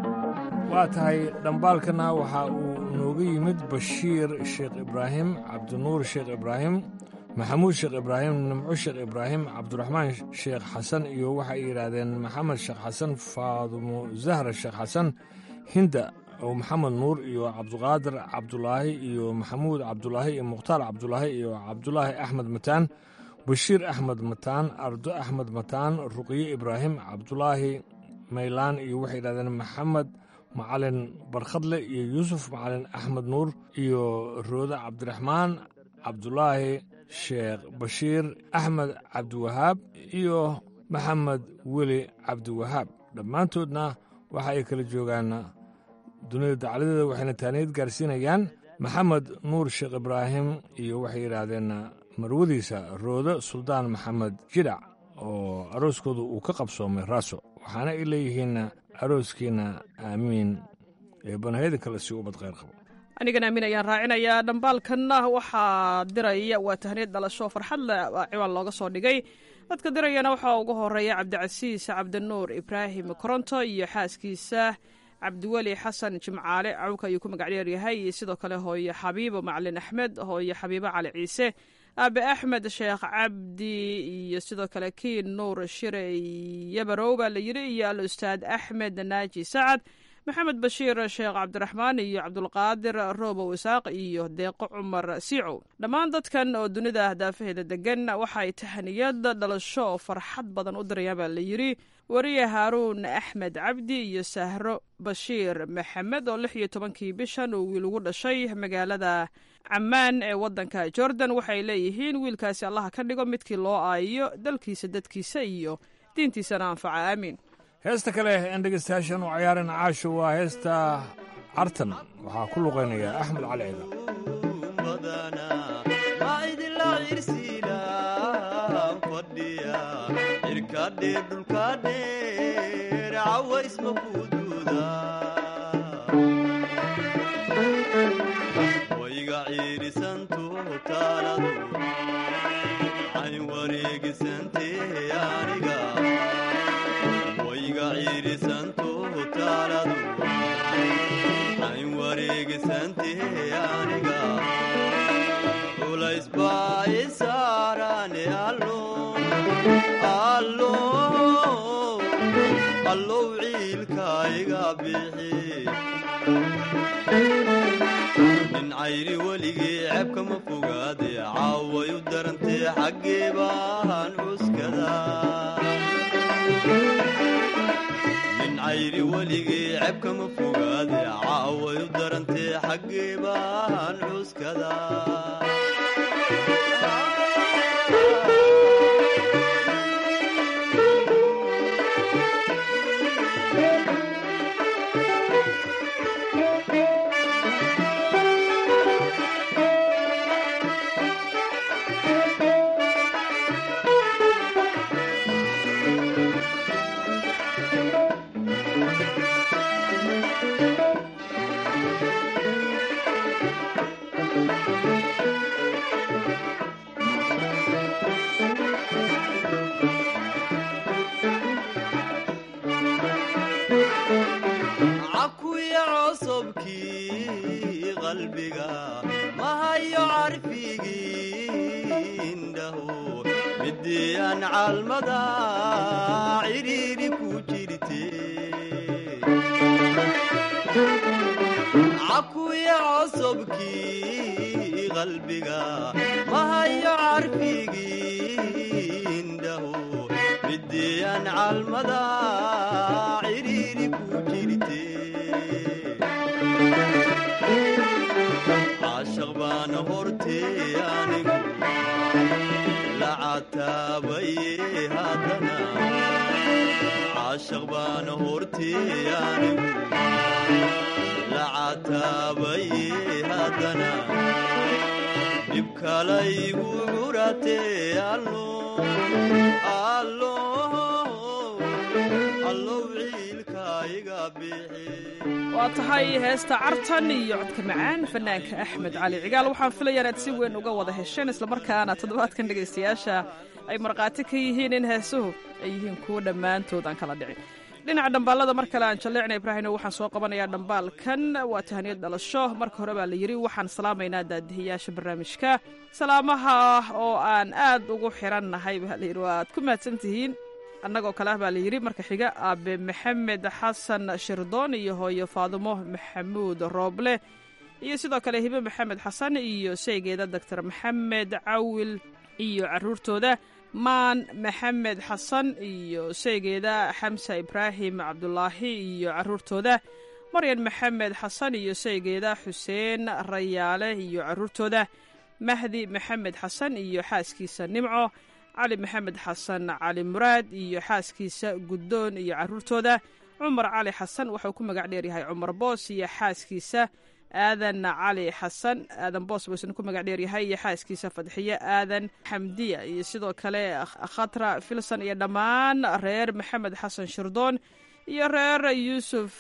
waa tahay dhambaalkana waxa uu nooga yimid bashiir sheekh ibraahim cabdinuur sheekh ibraahim maxamuud sheekh ibraahim nimco sheekh ibraahim cabdiraxmaan sheekh xasan iyo waxay yidhaahdeen maxamed sheekh xasan faadumo zahra sheekh xasan hinda oo maxamed nuur iyo cabdiqaadir cabdulaahi iyo maxamuud cabdulaahi iyo mukhtaar cabdulaahi iyo cabdulaahi axmed mataan bashiir axmed mataan ardo axmed mataan ruqye ibraahim cabdulaahi maylaan iyo waxay yidhahdeen maxamed macalin barkhadle iyo yuusuf macalin axmed nuur iyo roode cabdiraxmaan cabdulaahi sheekh bashiir axmed cabdiwahaab iyo maxamed weli cabdiwahaab dhammaantoodna waxa ay kala joogaan dunida dacladeeda waxayna taaniyad gaarsiinayaan maxamed nuur sheekh ibraahim iyo waxay yidhaahdeen marwadiisa roode suldaan maxamed jidhac oo arooskooda uu ka qabsoomay raaso waxaana ay leeyihiin arooskiina aamiin ee banahayada kale si ubad khayr qabo anigana aamin ayaan raacinayaa dhambaalkanna waxaa diraya waa tahniyad dhalasho farxad leh baa ciwaan looga soo dhigay dadka dirayana waxaa ugu horeeya cabdicasiis cabdinuur ibraahim koronto iyo xaaskiisa cabdiweli xasan jimcaale cawka ayuu ku magac dheeryahay iyo sidoo kale hooye xabiibo macalin axmed hooye xabiibo cali ciise aabe axmed sheekh cabdi iyo sidoo kale kiin nuur shire yabarow baa la yidhi iyo al ustaad axmed naaji sacad maxamed bashiir sheekh cabdiraxmaan iyo cabdulqaadir roobow isaaq iyo deeqo cumar siicow dhammaan dadkan oo dunida daafaheeda degan waxay tahaniyad dhalasho oo farxad badan u dirayaan baa la yidhi wariye haaruun axmed cabdi iyo sahro bashiir maxamed oo lix iyo tobankii bishan uu wiil ugu dhashay magaalada cammaan ee waddanka jordan waxay leeyihiin wiilkaasi allaha ka dhigo midkii loo aayiyo dalkiisa dadkiisa iyo diintiisana anfaca aamiin heesta kale een dhegeystayaashan u ciyaaran caasho waa heesta cartan waxaa ku luqaynaya axmed cali ciidan irkadheer dhulkadheer cawaysma kuduuda wayga ciirisanto taaladu cayn wareegisantee aniga wayga ciirisanto taaladu cayn wareegisantee aniga culays baa isaarane allo allo allow ciilkayga bixi nin cayri weligii ceebkama fogaade caaway u darantee xaggee baan cuskada nin cayri weligii ceebkama fogaade caaway u darantee xaggee baan cuskada cakuya cosobkii qalbiga mahayo carfigii indhaho midiyaan calmada cidhiiri ku jirte cakuya cosobkii qalbiga mahayo carfigii indhaho midiyaan calmada cidhiiri ku jirte caashaq baan hortee anigu lacataabaye haddana caashaq baan hortee anigu lacataabaye haddana dhibkalaygu curatee allo allo allow ciilka iga bixi waa tahay heesta cartan iyo codka macaan fanaanka axmed cali cigaal waxaan filayaa inaad si weyn uga wada hesheen islamarkaana toddobaadkan dhegaystayaasha ay markhaati ka yihiin in heesuhu ay yihiin kuwo dhammaantood aan kala dhicin dhinaca dhambaalada mar kale aan jalleecna ibraahino waxaan soo qabanayaa dhambaalkan waa tahaniyad dhalasho marka hore baa la yidhi waxaan salaamaynaa daadihiyaasha barnaamijka salaamaha oo aan aad ugu xirannahay baa layidhi waad ku mahadsan tihiin annagoo kale ah baa la yidhi marka xiga aabe maxamed xasan shirdoon iyo hooyo faadumo maxamuud rooble iyo sidoo kale hibe maxamed xasan iyo sheygeeda doctor maxamed cawil iyo caruurtooda maan maxamed xasan iyo sheygeeda xamsa ibraahim cabdulaahi iyo caruurtooda maryan maxamed xasan iyo sheygeeda xuseen rayaale iyo caruurtooda mahdi maxamed xasan iyo xaaskiisa nimco cali maxamed xasan cali muraad iyo xaaskiisa guddoon iyo caruurtooda cumar cali xasan waxauu ku magac dheeryahay cumar boos iyo xaaskiisa aadan cali xasan aadan boos buu isna ku magac dheeryahay iyo xaaskiisa fadxiye aadan xamdiya iyo sidoo kale khatra filson iyo dhammaan reer maxamed xasan shirdoon iyo reer yuusuf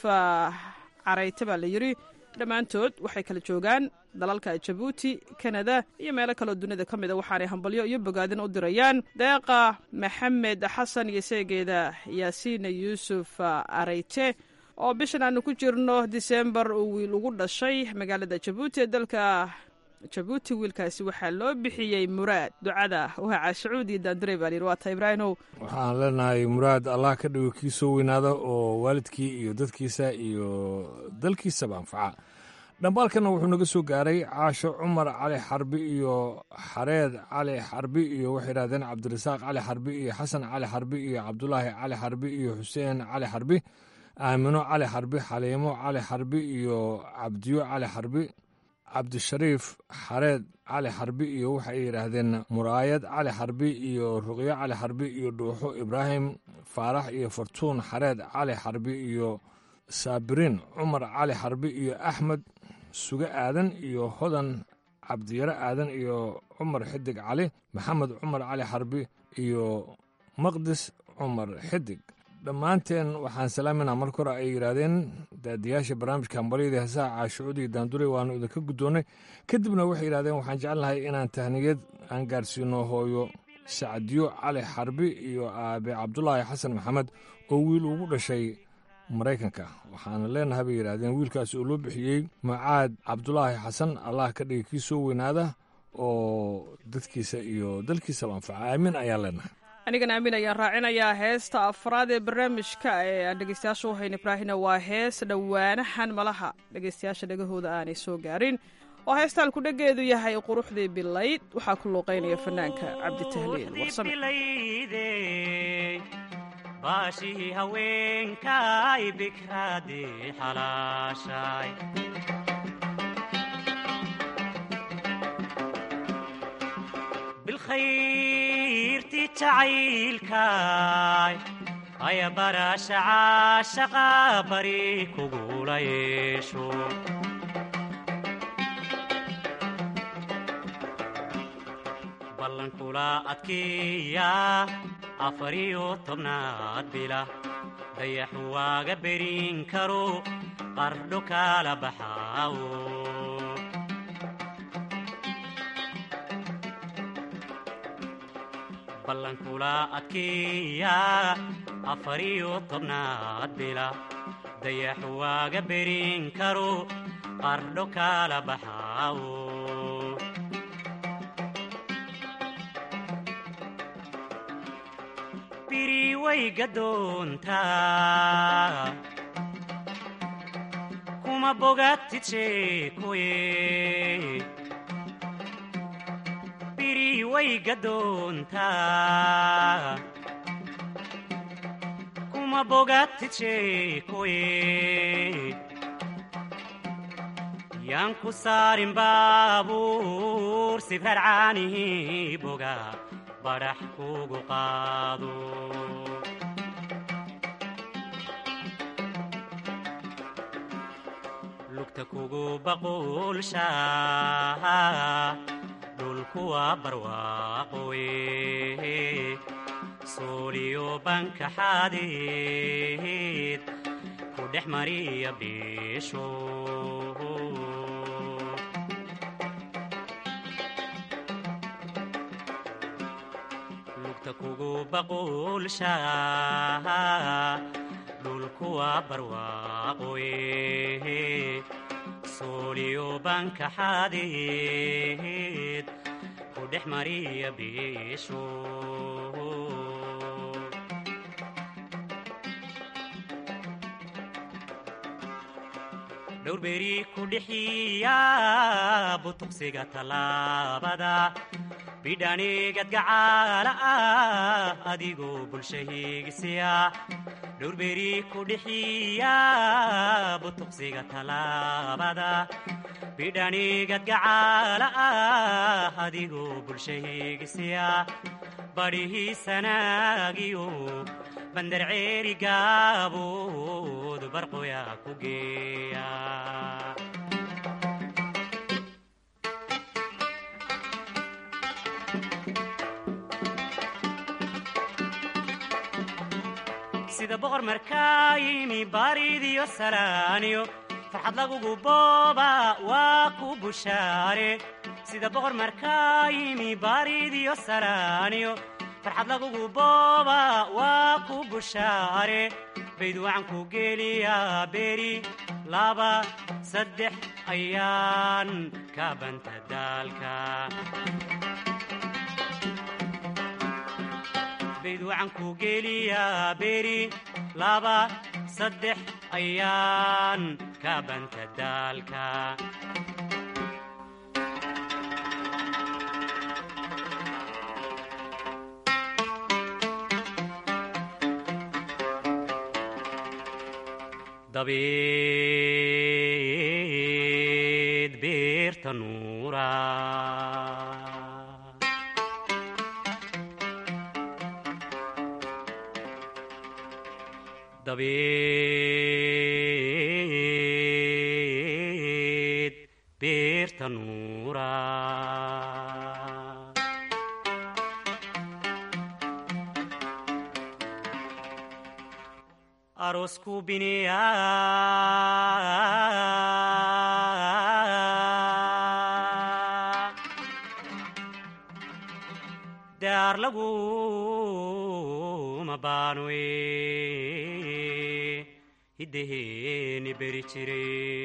carayte baa la yidhi dhammaantood waxay kala joogaan dalalka jabuuti kanada iyo meelo kaloo dunida ka mida waxaanay hambalyo iyo bogaadin u dirayaan deeqa maxamed xasan iyo seegeeda yaasiin yuusuf arayte oo bishan aanu ku jirno disembar uu wiil ugu dhashay magaalada jabuuti ee dalka jabuuti wiilkaasi waxaa loo bixiyey muraad ducada waa caashacuud iyo daandure baa layidhi waa ta ibraahimow waxaan leenahay muraad allah ka dhigo kii soo weynaada oo waalidkii iyo dadkiisa iyo dalkiisaba anfaca dhambaalkana wuxuu naga soo gaaray caasho cumar cali xarbi iyo xareed cali xarbi iyo waxay yidhahdeen cabdirasaaq cali xarbi iyo xasan cali xarbi iyo cabdulaahi cali xarbi iyo xuseen cali xarbi aamino cali xarbi xaliimo cali xarbi iyo cabdiyo cali xarbi cabdishariif xareed cali xarbi iyo waxay yidhaahdeen muraayad cali xarbi iyo ruqyo cali xarbi iyo dhuuxo ibraahim faarax iyo fartuun xareed cali xarbi iyo saabiriin cumar cali xarbi iyo axmed suge aadan iyo hodan cabdiyaro aadan iyo cumar xidig cali maxamed cumar cali xarbi iyo maqdis cumar xidig dhammaanteen waxaan salaaminaa marka hore ay yidhaahdeen daadiyaasha barnaamijka hambalyada heesaha caashucuud iyo daandure waanu idinka guddoonnay kadibna waxay yidhahdeen waxaan jecelnahay inaan tahniyad aan gaarsiino hooyo sacdiyo cali xarbi iyo aabe cabdulaahi xasan maxamed oo wiil ugu dhashay maraykanka waxaana leenahay bay yidhaahdeen wiilkaas oo loo bixiyey mucaad cabdulaahi xasan allah ka dhigay kii soo weynaada oo dadkiisa iyo dalkiisaba anfaca aamin ayaan leenahay anigana aamin ayaan raacinayaa heesta afraad ee barnaamijka ee aan dhegeystayaasha u hayn ibraahina waa hees dhowaanahan malaha dhegeystayaasha dhegahooda aanay soo gaarin oo heestaan ku dhegeedu yahay quruxdii bilayd waxaa ku luuqaynaya fanaanka cabditahliil warsame baashihii haweenkay bikraadii xalaashay bilkhayrti jacaylkay haya barasha caashaqa bari kugula yeesho ballankula adkeeya afariyo tobnaad bila dayaxu waaga berin karo qardho kala baxaawo ballankula adkeeya afariyo tobnaad bila dayaxu waaga berin karo qardho kala baxaawo biri way gadoontaa kuma bogatid sheekoye biri way gadoontaa kuma bogatid sheekoye yaan ku saarin baabuur sibrar caanihii boga badhax kugu qaado lugta kugu baquulsha dhulkuwa barwaaqowe sooliyo banka xadeed ku dhex mariya biisho lugta kugu baquulsha dhulkuwa barwaaqowe sooliyo banka xadeed ku dhex mariya biisho dhowrberi ku dhixiya butuqsiga tallaabada bidhanigad gacaala ah adigoo bulsha hiigisiya dhowrberi ku dhixiya butuqsiga tallaabada bidhanigad gacaala ah adigoo bulsha hiigisiya badhihiisanaagiyo bandar ceeri gaabood barqoya ku geeya sida boqor markaa yimi baaridiyo salaaniyo farxad lagugu booba waa ku bushaare sida boqor markaa yimi baaridiyo salaaniyo farxad lagugu booba waa ku bushaare bayd waxaan ku geliyaa beri laba saddex ayaan ka banta daalka bayd waxaan ku geliyaa beri laba saddex ayaan ka banta daalka dabeed beerta nuura dabeed beerta nuura aroosku biniya daar laguma baanoe hiddaheeni beri jire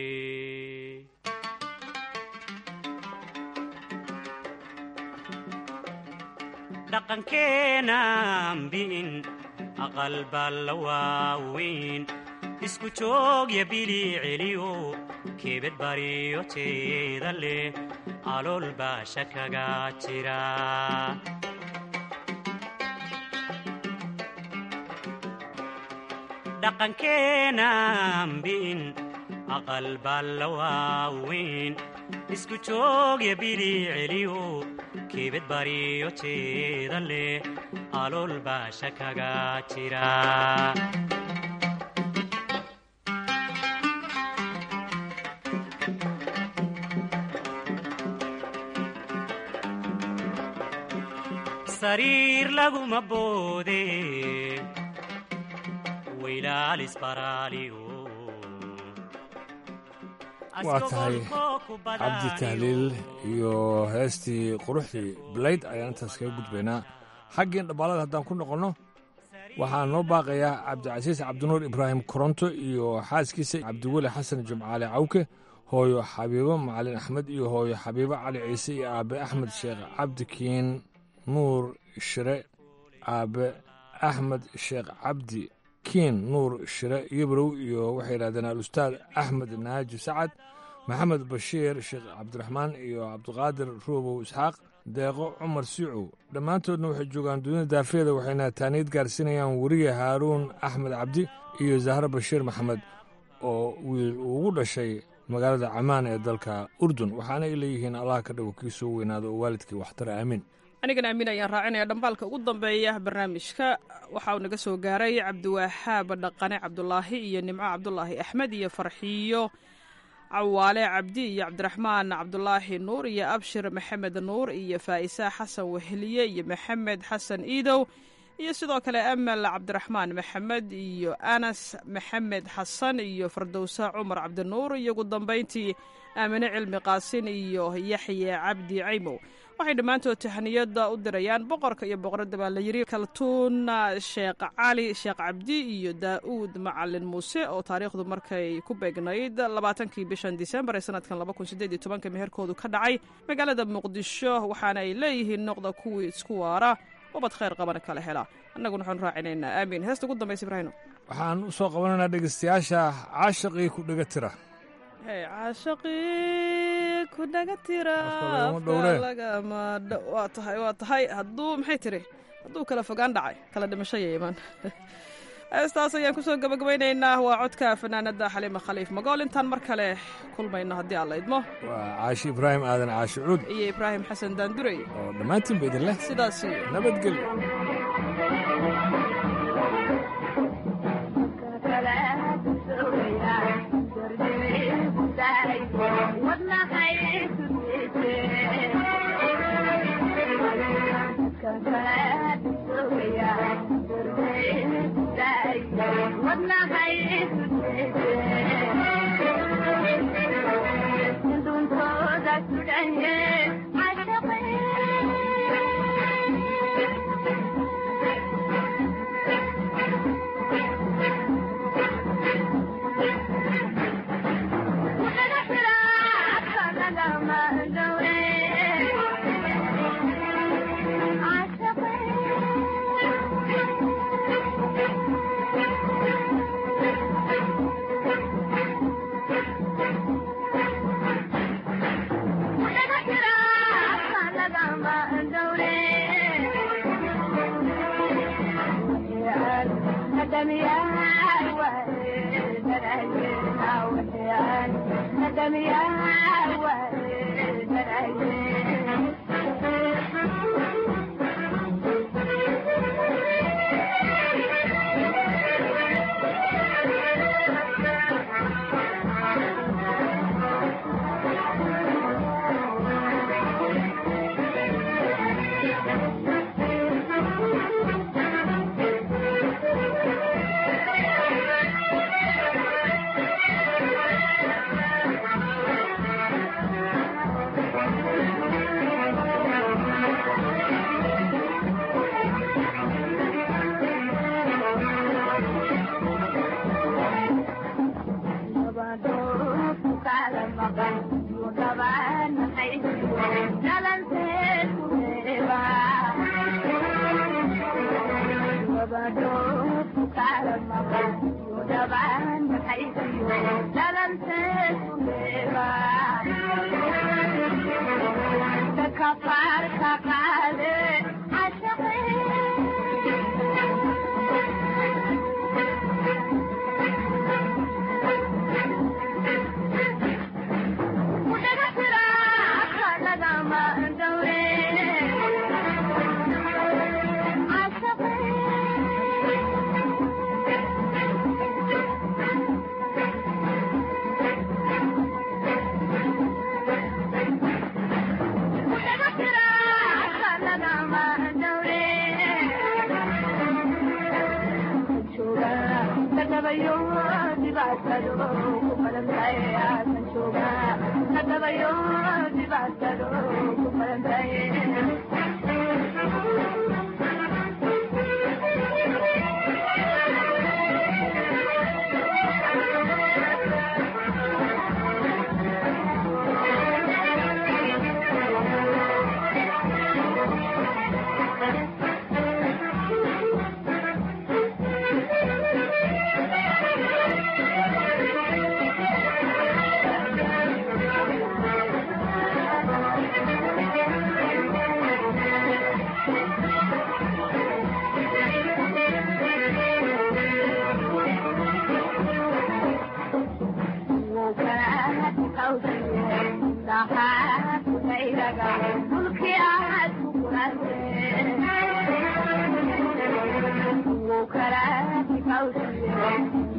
dhaqankeenan bi'in aqal balla waaweyn isku joogya bili celiyo keebed bariyo jeeda leh alool baasha kaga jira dhaqankeenan bi'in aqal balla waaweyn isku joogya bili celiyo keebed bariyo jeeda leh alool baasha kaga jira sariir laguma boode waylaalis baraaliyo waa tahay cabdi tahliil iyo heestii quruxdii blayd ayaan intaas kaga gudbaynaa xaggiin dhabbaalada haddaan ku noqonno waxaa noo baaqayaa cabdicasiis cabdinuur ibraahim koronto iyo xaaskiisa cabdiweli xasan jimcaale cawke hooyo xabiibo macalin axmed iyo hooyo xabiibo cali ciise iyo aabe axmed sheekh cabdikiin nuur shire aabe axmed sheekh cabdi kiin nuur shire yibrow iyo waxay yidhahdeen al-ustaad axmed naaji sacad maxamed bashiir sheekh cabdiraxmaan iyo cabdiqaadir ruubow isxaaq deeqo cumar siicow dhammaantoodna waxay joogaan dunida daafeeda waxayna taaniid gaarsiinayaan weriye haaruun axmed cabdi iyo zahro bashiir maxamed oo wiil ugu dhashay magaalada camaan ee dalka urdun waxaana ay leeyihiin allah ka dhago kii soo weynaado oo waalidkii waxtara aamin anigana amiin ayaan raacinaya dhambaalka ugu dambeeya barnaamijka waxa uu naga soo gaaray cabdiwahaab dhaqane cabdulaahi iyo nimco cabdulaahi axmed iyo farxiyo cawaale cabdi iyo cabdiraxmaan cabdulaahi nuur iyo abshir maxamed nuur iyo faa'isa xasan weheliye iyo maxamed xasan iidow iyo sidoo kale amal cabdiraxmaan maxamed iyo anas maxamed xasan iyo fardowsa cumar cabdinuur iyo ugu dambayntii aamine cilmi qaasin iyo yaxye cabdi caymow waxay dhammaantood tahaniyada u dirayaan boqorka iyo boqoradda baa la yidhi kaltuun sheekh cali sheekh cabdi iyo daa'uud macalin muuse oo taariikhdu markay ku beegnayd labaatankii bishan disembar ee sanadkan laba kun sideed iyo tobanka meherkoodu ka dhacay magaalada muqdisho waxaana ay leeyihiin noqda kuwii isku waara ubad khayr qabana kala hela annaguna waxaanu raacinaynaa aamiin heesta ugu dambaysa ibraahino waxaan u soo qabanaynaa dhegeystayaasha caashaqii ku dhega tira caashaqii ku dhaga tira waa tahay waa tahay hadduu maxay tiri hadduu kala fogaan dhacay kala dhimasho yeeman heestaas ayaan kusoo gabagabaynaynaa waa codka fanaanada xaliima khaliif magool intaan mar kale kulmayno haddii aan la idmo waa caashi ibraahim aadan caashi cuud iyo ibraahim xasan daandurey oo dhammaantiinba idin leh sidaas nabadgelyo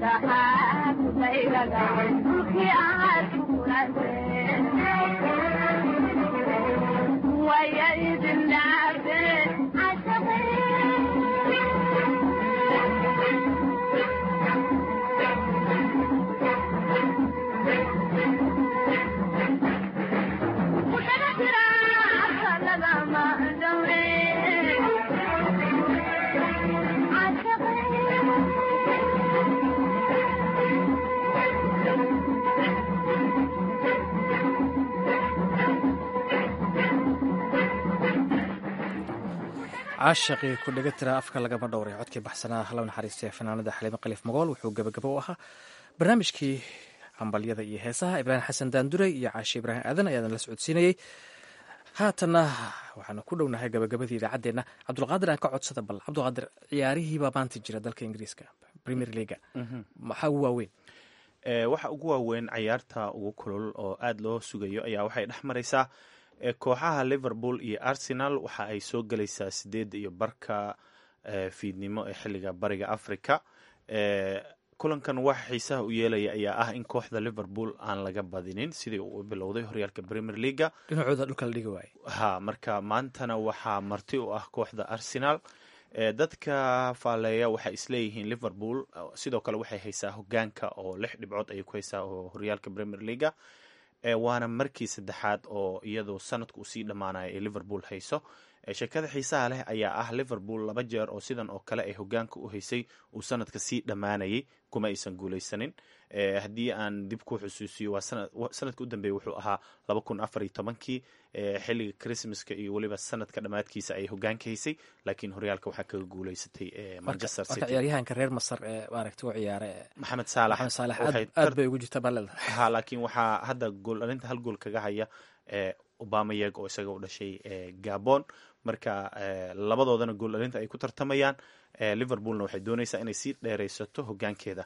caashaqii ku dhega tira afka lagama dhowray codkii baxsanaa la naxariistay fanaanada xaliimo khaliif magool wuxuu gebagabo u ahaa barnaamijkii hambalyada iyo heesaha ibraahim xasan daandure iyo caashi ibraahim aadan ayaadan la socodsiinayey haatanna waxaanu ku dhownahay gabagabadii idaacaddeenna cabdulqaadir aan ka codsada bal cabdulqaadir ciyaarihiibaa maanta jira dalka ingiriiska premier leaga maxaa ugu waaweyn waxa ugu waaweyn cayaarta ugu kulul oo aada loo sugayo ayaa waxay dhex maraysaa kooxaha liverpool iyo arsenal waxa ay soo gelaysaa sideedda iyo barka fiidnimo ee xilliga bariga africa kulankan waxa xiisaha u yeelaya ayaa ah in kooxda liverpool aan laga badinin sidii uu bilowday horyaalka premier leaga dhinacooda dhulka la dhigi waaye ha marka maantana waxaa marti u ah kooxda arsenal dadka faaleeya waxay isleeyihiin liverpool sidoo kale waxay haysaa hogaanka oo lix dhibcood ayay ku haysaa oo horyaalka premier leaga waana markii saddexaad oo iyadu sanadku usii dhammaanaya ee liverpool hayso sheekada xiisaha leh ayaa ah liverpool laba jeer oo sidan oo kale ay hogaanka u haysay uu sanadka sii dhammaanayay kuma aysan guuleysanin haddii aan dib ku xusuusiyo waa sanadka u dambeeya wuxuu ahaa laba kun afar iyo tobankii xilliga christmaska iyo weliba sanadka dhammaadkiisa ay hogaanka haysay laakiin horyaalka waxaa kaga guuleysatay manchester marka ciyaaryahanka reer masar ee maaragta u ciyaara maxamed saalax maxamed saalax aad bay ugu jirta baleda ha laakiin waxaa hadda gool dhalinta hal gool kaga haya obamayeg oo isaga u dhashay gabon marka labadoodana gool dhalinta ay ku tartamayaan liverpoolna waxay doonaysaa inay sii dheeraysato hogaankeeda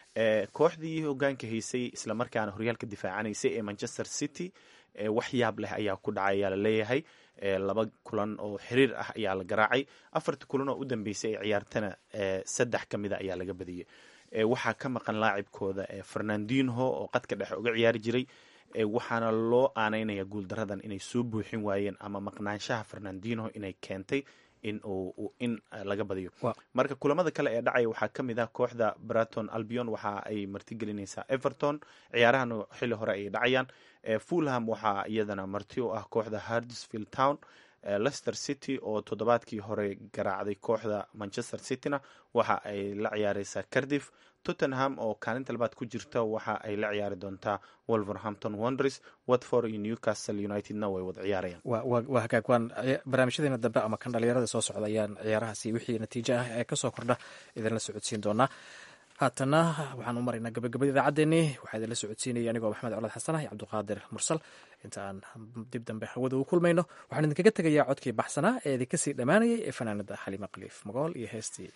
kooxdii hogaanka haysay islamarkaana horyaalka difaacanaysay ee manchester city wax yaab leh ayaa ku dhacay ayaa laleeyahay laba kulan oo xiriir ah ayaa la garaacay afartii kulan oo u dambeysay ee ciyaartana saddex ka mida ayaa laga badiyey waxaa ka maqan laacibkooda fernandinho oo qadka dhexe uga ciyaari jiray waxaana loo aaneynaya guuldaradan inay soo buuxin waayeen ama maqnaanshaha fernandinho inay keentay in uu in laga badiyo marka kulamada kale ee dhacaya waxaa ka mid ah kooxda braton albion waxa ay martigelinaysaa everton ciyaarahana xilli hore ayay dhacayaan fulham waxaa iyadana marti u ah kooxda hardsfield town leicester city oo toddobaadkii hore garaacday kooxda manchester cityna waxa ay la ciyaareysaa cardiff tottenham oo kaalinta labaad ku jirta waxa ay la ciyaari doontaa wolverhampton wonders watford iyo newcastle unitedna way wada ciyaarayaan waa hagaag waan barnaamijyadeena dambe ama kan dhalinyarada soo socda ayaan ciyaarahaasi wixii natiijo ah ee kasoo kordha idinla socodsiin doonaa haatana waxaan u maraynaa gabagabada idaacaddeenii waxaa idinla socodsiinaya anigoo maxamed colad xasan ah iyo cabdiqaadir mursal inta aan dib dambe hawada ugu kulmayno waxaan idinkaga tegayaa codkii baxsanaa ee idinka sii dhammaanayay ee fanaanada xaliima khaliif magool iyo heestii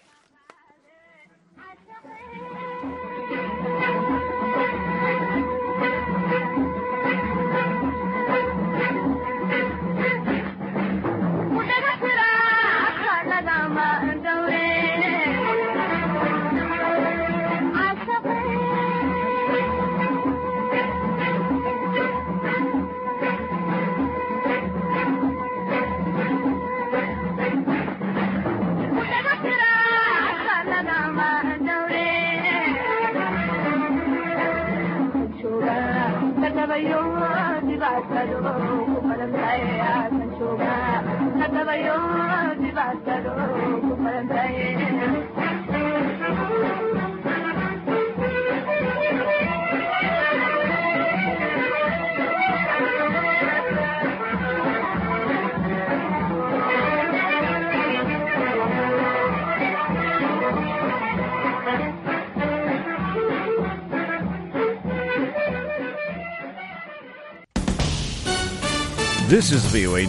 This is VOA